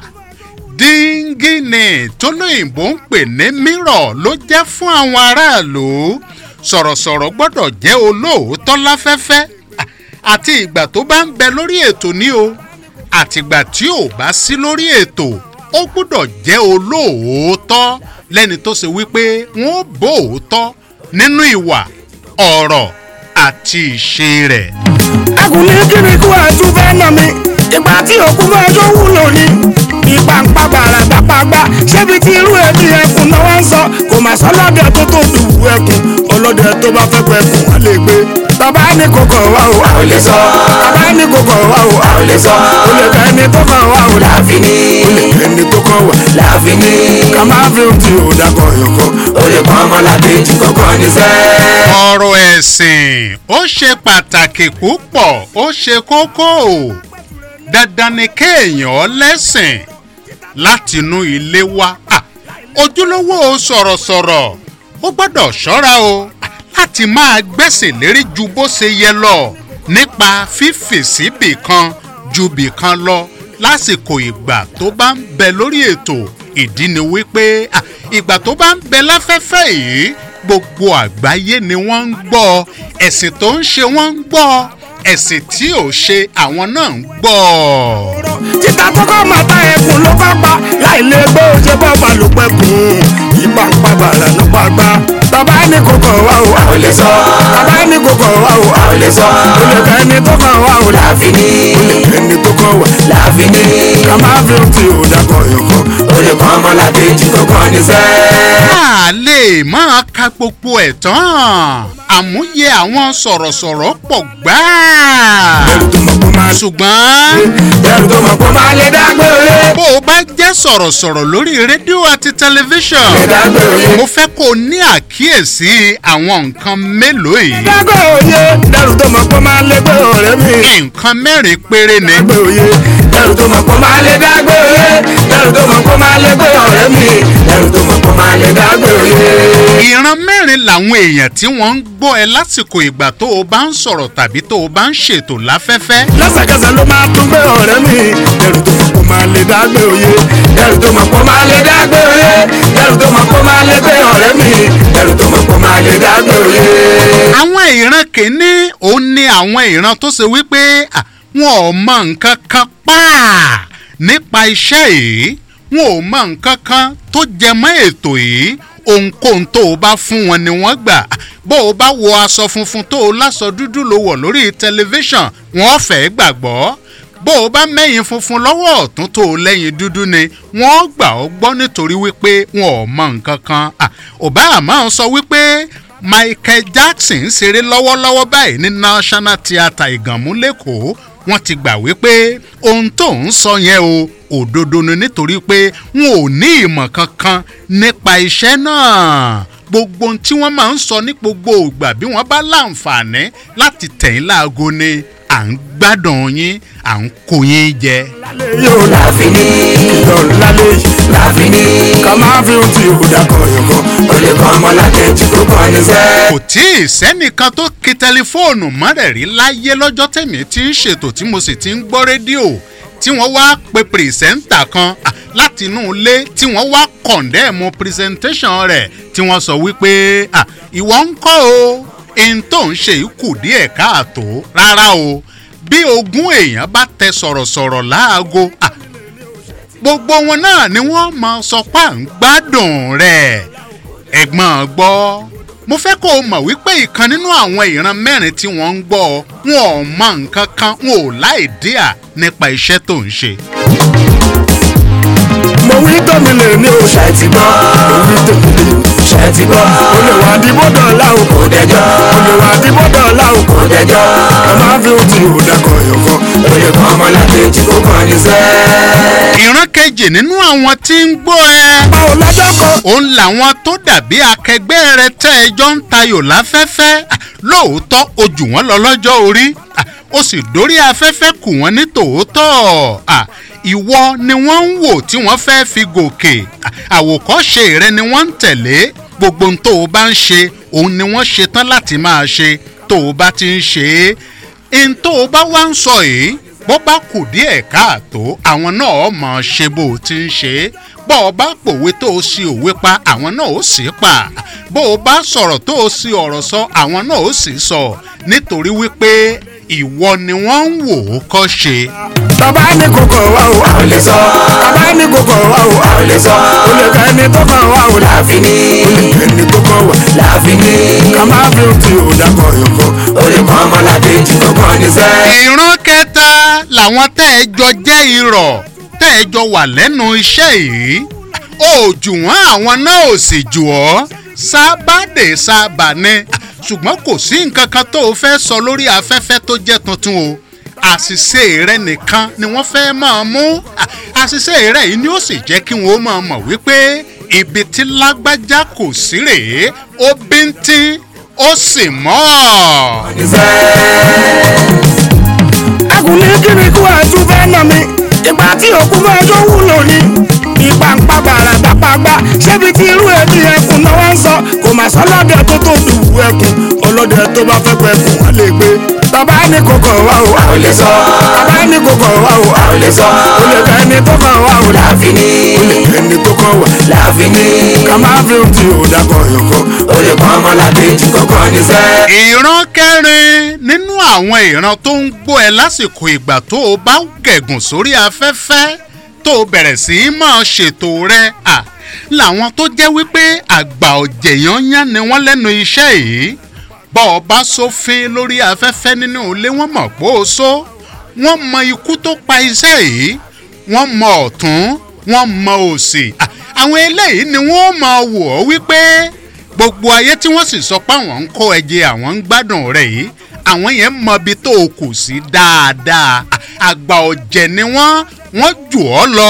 díngínì tó lóyìnbó ń pè ní mírọ̀ ló jẹ́ fún àwọn aráàlú sọ̀rọ̀sọ̀rọ̀ gbọ́dọ̀ jẹ́ olóòótọ́ láfẹ́fẹ́ à, àti ìgbà tó bá ń bẹ lórí ètò ní o àtìgbà tí ò bá sí lórí ètò ó ó gbọ́dọ̀ jẹ́ olóòótọ́ lẹ́ni tó ṣe wípé wọ́n bó òótọ́ nínú ìwà ọ̀rọ̀ àti ìṣe rẹ̀. ẹkùn ní kíni kú ẹtú fẹ́ nà mí ìgbà tí òkú fẹ́ tó wúlò ní ìgbà ń pa gbàrà gbàpagbà ṣébi tí irú ẹbí ẹkùn náà wọ́n ń sọ kò mà sọ lọ́dẹ tó tó dùwù ẹkùn ọlọ́dẹ tó bá fẹ́ pẹ́ kùn wọ́n lè gbé bàbá ní kòkò wá o a ò lè sọ bàbá ní kòkò wá o a ò lè sọ o lè fẹ́ ni tó kàn wá o láàfin ní o lè fẹ́ ni tó kàn wá láàfin ní ká má fi ohun tí ò dákọ̀ yọkọ̀ o lè kọ́ ọmọlàkejì kọ̀ọ̀kan ní sẹ́ẹ̀. ọ̀rọ̀ ẹ̀sìn ó ṣe pàtàkì púpọ̀ ó ṣe kókó dandan ni kéèyàn lẹ́sìn látinú ilé wá Ah, ojúlówó sọ̀rọ̀sọ̀rọ̀ ó gbọ́dọ̀ ṣọ́ra o Ah, láti máa gbẹ̀sìn lérí ju bó ṣe yẹ lọ nípa fífì síbì kan ju bì kan lọ lásìkò ìgbà tó bá ń bẹ lórí ètò ìdí ni wípé ah, ìgbà tó bá ń bẹ láfẹ́fẹ́ yìí gbogbo àgbáyé ni wọ́n ń gbọ́ ẹ̀sìn tó ń ṣe wọ́n ń gbọ́ ẹ̀sìn tí ò ṣe àwọn náà ń gbọ́. títa kọ́kọ́ máa ta ẹkùn ló bá pa láì lè gbé oúnjẹ bọ́ọ̀bà ló pẹ́ kùn ìgbà ń pa bàrà ló pa gbá. bàbá ní kòkò wá o a ò lè sọ. bàbá ní kòkò wá o a ò lè sọ. o lè fẹ́ ni tó kàn wá o láàfin ní. o lè fẹ́ ni tó kàn wá láàfin ní. ká má fi ohun tí ò dákọ̀ yọkọ̀. o lè kọ́ ọmọlàkejì kọ̀ọ̀kan ní sẹ́ẹ̀. a lè máa ka gbogbo ẹ̀ tán àmúyẹ àwọn sọ̀rọ̀sọ̀rọ̀ pọ̀ gbáà ẹrù tó mọ̀ kó máa ṣù. ṣùgbọ́n ẹrù tó mọ̀ kó máa lè dágbé olé. bó o bá jẹ́ sọ̀rọ̀sọ̀rọ̀ lórí rédíò àti tẹlifíṣàn lè dágbé olé. mo fẹ́ kó o ní àkíyèsí àwọn nǹkan mélòó yìí dágbé òye ẹrù tó mọ̀ kó máa lè gbé ọ̀rẹ́ mi. nǹkan mẹ́rin péré ni dágbé òye ẹrù tó mọ̀ kó máa lè dágbé òye ẹrù tó mọ̀ kó máa lè gbé ọ̀rẹ́ mi ẹrù tó mọ̀ kó máa lè dágbé òye. ìran mẹ́rin làwọn èèyàn tí wọ́n ń gbọ́ ẹ lásìkò ìgbà tó o bá ń sọ̀rọ̀ tàbí tó o bá ń ṣètò láfẹ́fẹ́ lẹ́sẹ̀kẹsẹ̀ ló máa tún gbé ọ̀rẹ́ mi ẹrù tó mọ̀ kó máa lè dágbé òye ẹrù tó mọ̀ kó máa lè dágbé òye ẹrù tó mọ̀ kó máa lè gbé ọ̀rẹ́ mi ẹrù tó mọ̀ kó máa lè dágbé òye. àwọn ìran kìíní òun ni àwọn ìran tó ṣe wípé à, wọn ò mọ nǹkan kan pàà nípa iṣẹ́ yìí wọn ò mọ nǹkan kan tó jẹ mọ́ ètò yìí ohunkóhun tó o bá fún wọn ni wọ́n gbà bó o bá wọ aṣọ funfun tó o láṣọ dúdú ló wọ̀ lórí tẹlifíṣàn wọ́n fẹ́ gbàgbọ́ bó o bá mẹ́yìn funfun lọ́wọ́ ọ̀tún tó o lẹ́yìn dúdú ni wọ́n gbà ọ́ gbọ́ nítorí wípé wọn ò mọ nǹkan kan Ah, obama sọ wípé michael jackson ń ṣeré lọ́wọ́lọ́wọ́ báyìí ní national theatre ìgànmú lẹ́kọ̀ọ́ wọ́n ti gbà wípé ohun tó ń sọ yẹn o òdodo ni nítorí pé wọn ò ní ìmọ̀ kankan nípa iṣẹ́ náà gbogbo ohun tí wọ́n máa ń sọ ní gbogbo ìgbà bí wọ́n bá láǹfààní láti tẹ̀yìn láago ni à ń gbádùn yín à ń kó yín jẹ. yóò láàfin ní ìjọ lálẹ́ yìí láàfin ní ká máa fi ohun tí ò dákọ̀ yọkọ̀ ó lè kọ́ ọmọlàkejì kó kàn ní sẹ́ẹ̀. kò tí ì sẹ́nìkan tó ki tẹlifóònù mọ́rẹ̀ rí láyé lọ́jọ́ tèmi tí ń ṣètò tí mo sì ti ń gbọ́ rédíò tí wọ́n wá pe pìrìsẹ́ńtà kan à, láti inú ilé tí wọ́n wá kọ̀ǹdẹ́ẹ̀mù pìrìsẹ́ńtẹ́ṣàn rẹ̀ tí wọ́n sọ wípé à, ìwọ ń kọ́ o ohun tó ń ṣe yìí kù díẹ̀ káàtó rárá o bí ogún èèyàn bá tẹ sọ̀rọ̀sọ̀rọ̀ láago à, gbogbo wọn náà ni wọ́n mọ sọ pé à ń gbádùn rẹ̀ ẹ̀gbọ́n gbọ́ mo fẹ́ kó o mọ̀ wípé ìkan nínú àwọn ìran mẹ́rin tí wọ́n ń gbọ́ ọ, wọn ò mọ nǹkan kan wọn ò láì díà nípa iṣẹ́ tó ń ṣe. mo wí tómi lè ní o ṣe ti gbọ́ mo wí tómi lè ṣe ti gbọ́ o lè wà dìbò dọ̀la o kò dẹjọ́ o lè wà dìbò dọ̀la o kò dẹjọ́ ká máa fi ohun tí ò dákọ̀ yọkọ̀ ó lè kọ́ ọmọlàkejì kó kàn ní sẹ́ẹ̀. ìran kejì nínú àwọn tí ń gbọ́ ẹ báwo lọ́jọ́ kan òun làwọn tó dàbí akẹgbẹ́ rẹ tẹ́ ẹjọ́ ń tayò láfẹ́fẹ́ Ah, lóòótọ́ o jù wọ́n lọ lọ́jọ́ orí Ah, ó sì dórí afẹ́fẹ́ kù wọ́n ní tòótọ́ Ah, ìwọ ni wọ́n ń wò tí wọ́n fẹ́ fi gòkè Ah, àwòkọ́ṣe rẹ ni wọ́n ń tẹ̀lé gbogbo ohun tó o bá ń ṣe òun ni wọ́n ṣe tán láti máa ṣe tó o bá ti ń ṣe é n tó o bá wá ń sọ yìí bó bá kù díẹ̀ káàtó àwọn náà mọ̀ ṣe bó o ti ń ṣe é bó o bá pòwe tó o sì òwe pa àwọn náà ó sì pa bó o bá sọ̀rọ̀ tó o sì ọ̀rọ̀ sọ àwọn náà ó sì sọ nítorí wípé ìwọ ni wọ́n ń wò ó kọ́ ṣe. tọ́ba ní kókó wa o a ò lè sọ. tọ́ba ní kókó wa o a ò lè sọ. o lè kẹ́ ẹni tó kàn wá o láàfin ní. o lè kẹ́ ẹni tó kàn wá láàfin ní. ká má fi ti o dàgbọ̀ yòókù. o lè kọ́ ọmọlàdé jù kọ́kọ́ ní sẹ́. ìran kẹta làwọn tẹ́ ẹ jọ jẹ́ irọ́ tẹ́ ẹ jọ wà lẹ́nu iṣẹ́ yìí ó jù wọ́n àwọn náà ò sì jù ọ́ sábàdé sábà ni ṣùgbọ́n kò sí nǹkan kan tó o fẹ́ sọ lórí afẹ́fẹ́ tó jẹ́ tuntun o àṣìṣe rẹ nìkan ni wọ́n fẹ́ máa mú àṣìṣe rẹ yìí ni ó sì jẹ́ kí wọ́n máa mọ̀ wípé ibi tí lágbájá kò sí rèé ó bíntín ó sì mọ́ ọ́. ẹkùn ní kíni kú ẹtú fẹ́ nà mí ìgbà tí òkú fẹ́ tó wúlò ní ìpàǹpà gbàràgbà pàgbà ṣébi tí irú ẹbí ẹkùn náà wá ń sọ kò mà sọlọ́dẹ tó tó dùwù ẹkùn ọlọ́dẹ tó bá fẹ́ pẹ́ ẹkùn wọn lè gbé tọ́ba ní kókó wa o a ò lè sọ tọ́ba ní kókó wa o a ò lè sọ o lè kẹ́ ẹni tó kàn wá o láàfin ní o lè kẹ́ ẹni tó kàn wá láàfin ní ká má fi ti o dàgbọ̀ yòókù o lè kọ́ ọmọlàdé jù kọ́kọ́ ní sẹ́. ìran kẹrin nínú àwọn ìran tó ń gbọ́ ẹ lásìkò ìgbà tó o bá gẹ̀gùn sórí afẹ́fẹ́ tó o bẹ̀rẹ̀ sí í máa ṣètò rẹ à làwọn tó jẹ́ wípé àgbà ọ̀jẹ̀yányán ni wọ́n lẹ́nu iṣẹ́ yìí bọ́ ọ bá sófin lórí afẹ́fẹ́ nínú ilé wọ́n mọ̀ pé ó só wọ́n mọ ikú tó pa iṣẹ́ yìí wọ́n mọ ọ̀tún wọ́n mọ òsì À, àwọn eléyìí ni wọ́n máa wò ó wípé gbogbo ayé tí wọ́n sì sọ pé àwọn ń kó ẹjẹ àwọn ń gbádùn rẹ̀ yìí àwọn yẹn mọ ibi tó o kù sí dáadáa À, àgbà ọ̀jẹ̀ ni wọ́n wọ́n jù ọ́ lọ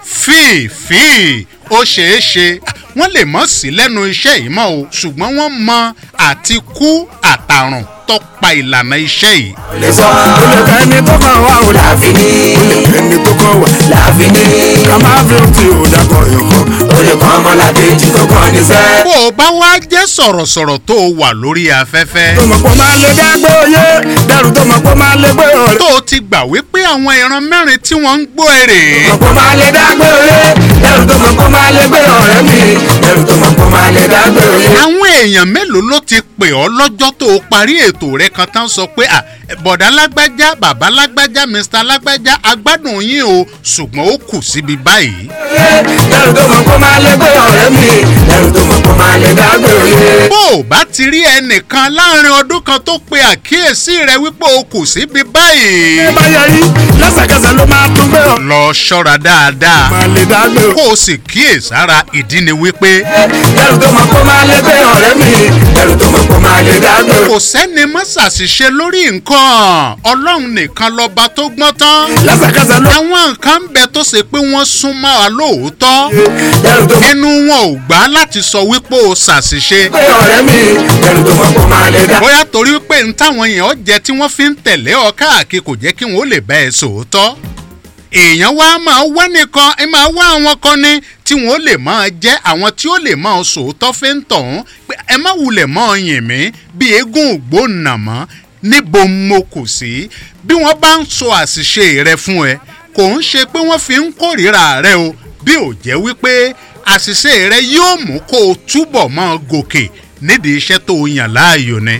fíìfíì ó ṣeé ṣe À, wọ́n lè mọ̀ sí lẹ́nu iṣẹ́ yìí mọ́ o ṣùgbọ́n wọ́n mọ àti kú àtàrùn tọ́pa ìlànà iṣẹ́ yìí. lè sọ. o lè kẹ́ ẹni tó kàn wá o láàfin ní. o lè kẹ́ ẹni tó kàn wá láàfin ní. ká má fi ti o dàgbọ̀ yòókù. o lè kọ́ ọmọlàdé jù kọ́kọ́ ní sẹ́. bó o bá wá jẹ́ sọ̀rọ̀sọ̀rọ̀ tó o wà lórí afẹ́fẹ́. tó mọ̀ pé ó máa lè dágbé oyé dẹrù tó mọ̀ pé ó máa lè gbé ọ̀rẹ́. tó o ti gbà wípé àwọn ìran mẹ́rin tí wọ́n ń gbọ́ èrè. mọ̀ pé ó máa lè dágbé oyé dẹrù tó mọ̀ pé ó máa lè gbé ọ̀rẹ́ mi. dẹrù tó mọ̀ pé ó máa lè dágbé oyé. àwọn èèyàn mélòó ló ti pè ọ́ lọ́jọ́ tó o parí ètò rẹ kan tán sọ pé à bọ̀dá lágbájá bàbá lágbájá mr lágbájá agbádùn yín o ṣùgbọ́n ó kù síbi báyìí. dẹrù tó mọ̀ pé ó máa lè gbé ọ̀rẹ́ mi. dẹrù tó mọ̀ pé ó máa lè dágbé oyé. bó o bá ti rí ẹnìkan láàrin ọdún kan tó pe àkíyèsí rẹ wípé o kù síbi báyìí. ẹ bá yẹ rí lẹ́sẹ̀kẹsẹ̀ ló máa tún gbé ọ. lọ ṣọ́ra dáadáa máa lè dágbé o. kó o sì kíyèsára ìdí ni wípé dẹrù tó mọ̀ pé ó máa lè gbé ọ̀rẹ́ mi. dẹrù tó mọ̀ pé ó máa lè dágbé o. kò sẹ́ni mọ́ ṣàṣìṣe lórí nǹkan ọlọ́run nìkan lọ́ba tó gbọ́n tán. lẹ́sẹ̀kẹsẹ̀ ló. àwọn nǹkan ń bẹ tó ṣe pé wọ́n sún mọ́ wa lóòótọ́ dẹrù tó mọ̀ inú wọn ò gbà láti sọ wípé o ṣàṣìṣe pé ọ̀rẹ́ mi. dẹrù tó mọ̀ pé ó máa lè dá. bóyá torí pé n táwọn èèyàn jẹ tí wọ́n fi ń tẹ̀lé ọ káàkiri kò jẹ́ kí wọ́n ó lè bá ẹ sòótọ́ èèyàn wa máa wá nìkan ẹ máa wá àwọn kan ní tí wọn ó lè máa jẹ́ àwọn tí ó lè máa sòótọ́ fẹ́ ń tọ̀hún pé ẹ má wulẹ̀ máa yìn mí bí eégún ògbóǹnà mọ́ níbo mo kù sí bí wọ́n bá ń sọ àṣìṣe rẹ fún ẹ kò ń ṣe pé wọ́n fi ń kórìíra rẹ o bí ò jẹ́ wípé àṣìṣe rẹ yóò mú kó o túbọ̀ máa gòkè nídìí iṣẹ́ tó o yàn láàyò ni.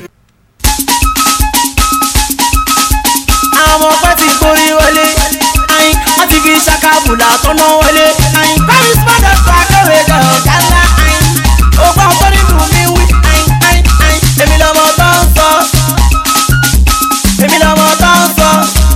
àwọn ọpẹ ti gborí wọlé ayin wọn ti fi ṣàkàbùlà tọ́nà wọlé ayin paris padà tó akéwé gan ọ̀gá ńlá ayin ogbà tó nínú mi wí ayin ayin ayin èmi lọmọ tó ń sọ èmi lọmọ tó ń sọ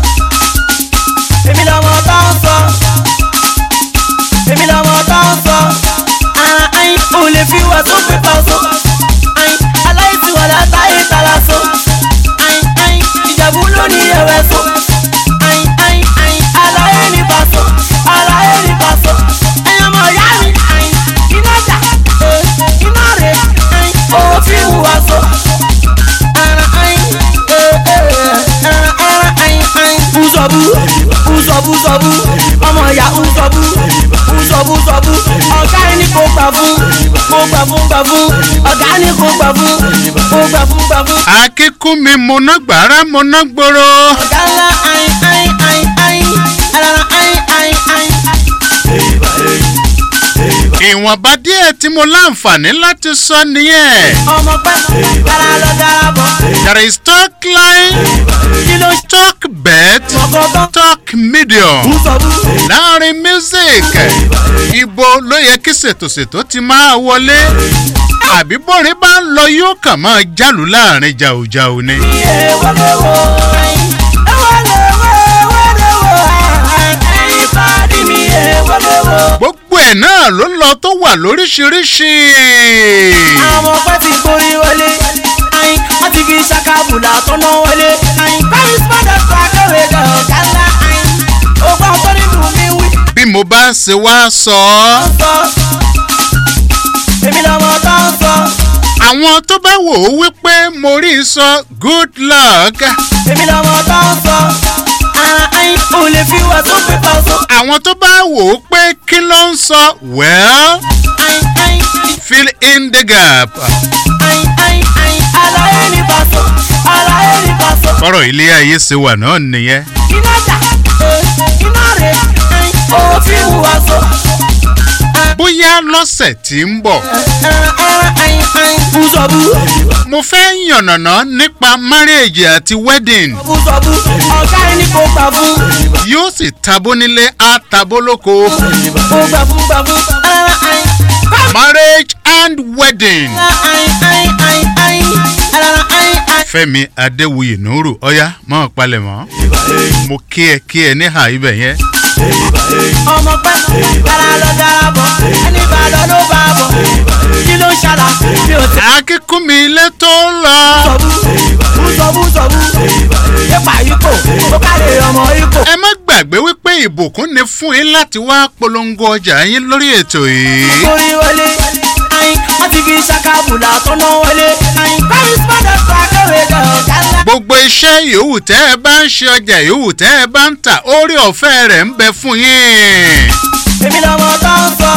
èmi lọmọ tó ń sọ èmi lọmọ tó ń sọ ara ayin ò lè fi wà tó pépà so ayin aláìsí wà látàyè tàlà so ayin ayin ìjẹ̀bú ló ní ẹ̀wẹ̀ so ayin ayin ayin aláyé ní paṣọ aláyé ní paṣọ ẹ̀yin ọmọ ìyá mi ayin iná jà eh, iná rè ayin òfin hùwà so ara ayin eh, eh, ara ara ayin ayin ùsọ̀bù ùsọ̀bù sọ̀bù ọmọ ìyá ùsọ̀bù ùsọ̀bù sọ̀bù ọ̀gá ẹni kò gbà fún kò gbà fún gbà fún ọ̀gá ẹni kò gbà fún kò gbà fún gbà fún. akínkúnmi mọ̀nà gbàrà mọ̀nà gbòòrò. ọ̀gá ńlá ayin ayin ayin ayin alára ayin ayin ayin. ìwọ̀nba díẹ̀ tí mo láǹfààní láti sọ nìyẹn. ọmọ pẹ́ dára lọ dára bọ̀ there is talk line kí ló ṣe talk bet ọkọ̀ talk medium. bú sọ bú. láàrin music ibo ló yẹ kí ṣètòṣètò ti máa wọlé àbí bórin bá ń lọ yóò kàn máa jálù láàrin jàùjàù ni. gbogbo ẹ̀ náà ló lọ tó wà lóríṣiríṣi. àwọn ọpẹ ti borí wọlé ayin wọn ti fi ṣàkàbùlà tọ́nà wọlé ayin paris padà tó akéwé gan ọ̀gá ńlá ayin ogun ọgbọ́n nínú mi wí bí mo bá ṣe wá sọ ọ́ sọ èmi lọmọ tó ń sọ àwọn tó bá wò ó wípé mo rí i sọ good luck èmi lọmọ tó ń sọ ara ayin ò lè fi wà tó pépà sọ àwọn tó bá wò ó pé kí ló ń sọ well ayin ayin fill in the gap. ayin ayin ayin alaye ní pàṣọ alaye ní pàṣọ bọ́rọ̀ ilé ayé ṣe wà náà nìyẹn. iná dà eh, iná rè ayin òfin wà sọ. bóyá lọ́sẹ̀ tí ń bọ̀ Bùsọ̀bù, mo fẹ́ yànnàná nípa marriage àti wedding bùsọ̀bù, ọ̀gá ẹni kò gbà fún. yóò sì tabó nílé á tabó lóko Kò gbà fún gbà fún. marriage and wedding Iná fẹ́mi adéwuyè nùrù ọ̀yá mọ́ palẹ̀ mọ́ mo kí ẹ kí ẹ níhà ibẹ̀ yẹn ọmọ pẹ́, dára lọ dára bọ̀, ẹni bá lọ ló bá bọ̀. Kí ló ń ṣàlà? Mi ò tẹ́. akíkún mi ilé tó lọ Bùsọ̀bù, bùsọ̀bù, yípa ipò, ó káre ọmọ ipò. ẹ má gbàgbé wípé ìbùkún ni fún yín láti wá polongo ọjà yín lórí ètò yìí. Orí wọlé, ayin, wọ́n ti fi ṣàkàbùlà tọ́nà wọlé. Ayin, Paris padà tó akéwé gan ọ̀gá ńlá. gbogbo iṣẹ́ yòówù tẹ́ ẹ bá ń ṣe ọjà yòówù tẹ́ ẹ bá ń tà orí ọ̀fẹ́ rẹ̀ ń bẹ fún yín. èmi lọmọ tó ń sọ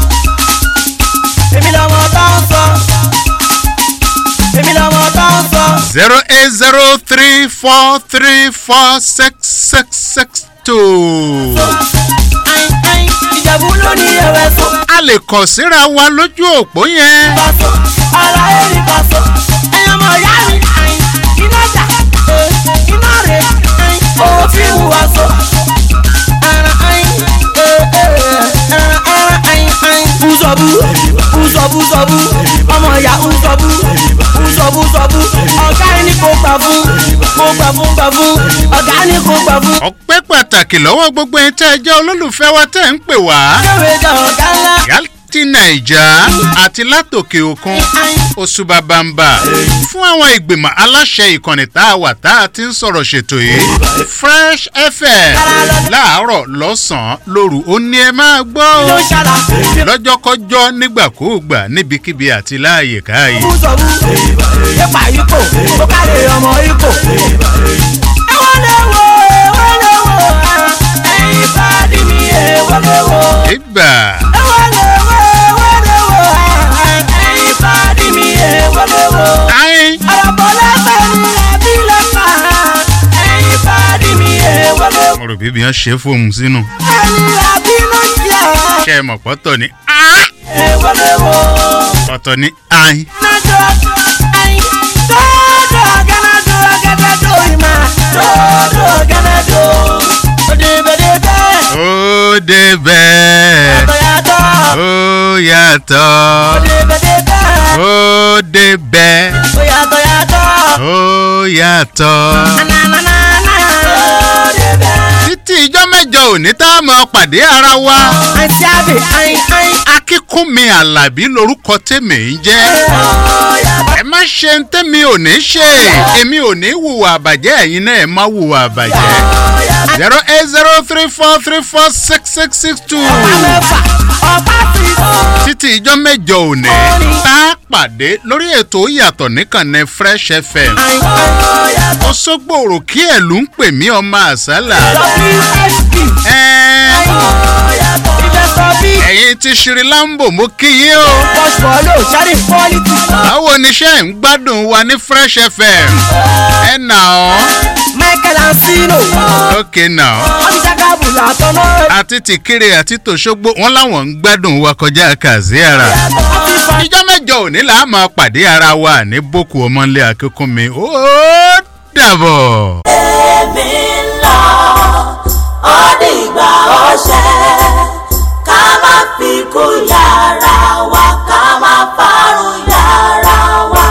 èmi lọmọ tó ń sọ èmi lọmọ tó ń sọ zero eight zero three four three four six six six two. ayin ayin ìjẹ̀bú ló ní ẹ̀wẹ̀ sọ a lè kàn síra wa lójú òpó yẹn. bá sọ ọ̀la èrì bá sọ ẹ̀yin ọmọ ìyá mi ayin iná jà eh, iná rè ayin òfin wùwà sọ ara ayin eh, eh, ara ara ayin ayin bùsọ̀bù bùsọ̀bù sọ̀bù ọmọ ìyá bùsọ̀bù bùsọ̀bù sọ̀bù ọ̀gá ẹni kò gbà fún kò gbà fún gbà fún ọ̀gá ẹni kò gbà fún. ọpẹ́ pàtàkì lọ́wọ́ gbogbo ẹni tẹ́ ẹ jẹ́ olólùfẹ́ wa tẹ́ ẹ ń pè wá. kéwé jà ọ̀gá ńlá yálti nàìjà àti látòkè òkun oṣù bàbàǹbà fún àwọn ìgbìmọ̀ aláṣẹ ìkànnì tá a wà tá a ti ń sọ̀rọ̀ ṣètò yìí fresh fm láàárọ̀ lọ́sàn-án lóru ó ní ẹ máa gbọ́ ló o ń ṣàlà lọ́jọ́kọ́jọ́ nígbàkúùgbà níbikíbi àti láàyè káàyè. bùsọ̀bù yípa ipò ó káre ọmọ ipò. ẹ̀wọ̀n lè wo ẹ̀wọ̀n lè wo ẹ̀yin bá dì mí ẹ̀wọ̀n lè wo. ìgbà ẹ̀wọ̀n lè wo ẹ̀wọ̀n lè wo ẹ̀yin bá dì mí ẹ̀wọ̀n lè wo. ayin ọ̀rọ̀bọ̀ lẹ́fẹ̀ ní ẹbí lẹ́fà ẹ̀yin bá dì mí ẹ̀wọ̀n lè wo. mo rò bíbi yẹn ṣe é fóun sínú ẹni àbí ló ń jẹ́ ṣe é mọ̀ pọ́tọ̀ ní ẹ̀wọ̀n lè wo. ọ̀tọ̀ ní ayin. Gánadó, ayin, dòdò, gánadó, gánadó, ìmà, dòdò, gánadó. Òdìbòdìbẹ́, ó débẹ̀ yàtọ̀, ó yàtọ̀ òdìbòdìbẹ́, ó débẹ̀ yàtọ̀, yàtọ̀. ó yàtọ̀. Nananana, òdìbẹ́. títí ijọ́ mẹ́jọ òní tá a mọ̀ pàdé ara wa. Àǹtí àbí, ayin, ayin, akínkúnmi alábí lorúkọ tèmi ń jẹ́. ẹ má ṣe ń tẹ́mi ò ní ṣe èmi ò ní hùwà àbàjẹ́ ẹ̀yin náà ẹ má hùwà àbàjẹ́. zero eight zero three four three four six six six two. mẹ́fà, ọ̀pá fi títí ijọ́ mẹ́jọ òní tá a pàdé lórí ètò yàtọ̀ níkànnì fresh fm. ayin, ayin, ó sọ́gbòrò kí ẹ̀ ló ń pè mí ọmọ àṣálà. WSP, ẹ́ẹ́ investor bí, ẹ̀yin ti ṣírí lámbò mo kí yín o. Bosch Polo, Shari Quality, báwo ni iṣẹ́ ń gbádùn wa ní fresh fm. ẹ nà ọ́ Michael Ansino, ókè nà ọ́. Ọ̀bísàkà àbùlà tọ́nà rẹ̀. àti tìkiri àti tòṣogbo wọn láwọn ń gbádùn wa kọjá kàzí ara. ìjọ mẹ́jọ òní là á máa pàdé ara wa ní boko ọmọlé akínkúnmi ó dàbọ̀. èmi ń lọ ó dìgbà ọṣẹ ká má fi kú yàrá wa ká má parun yàrá wa.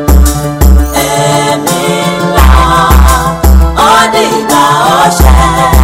èmi ń lọ ó dìgbà ọṣẹ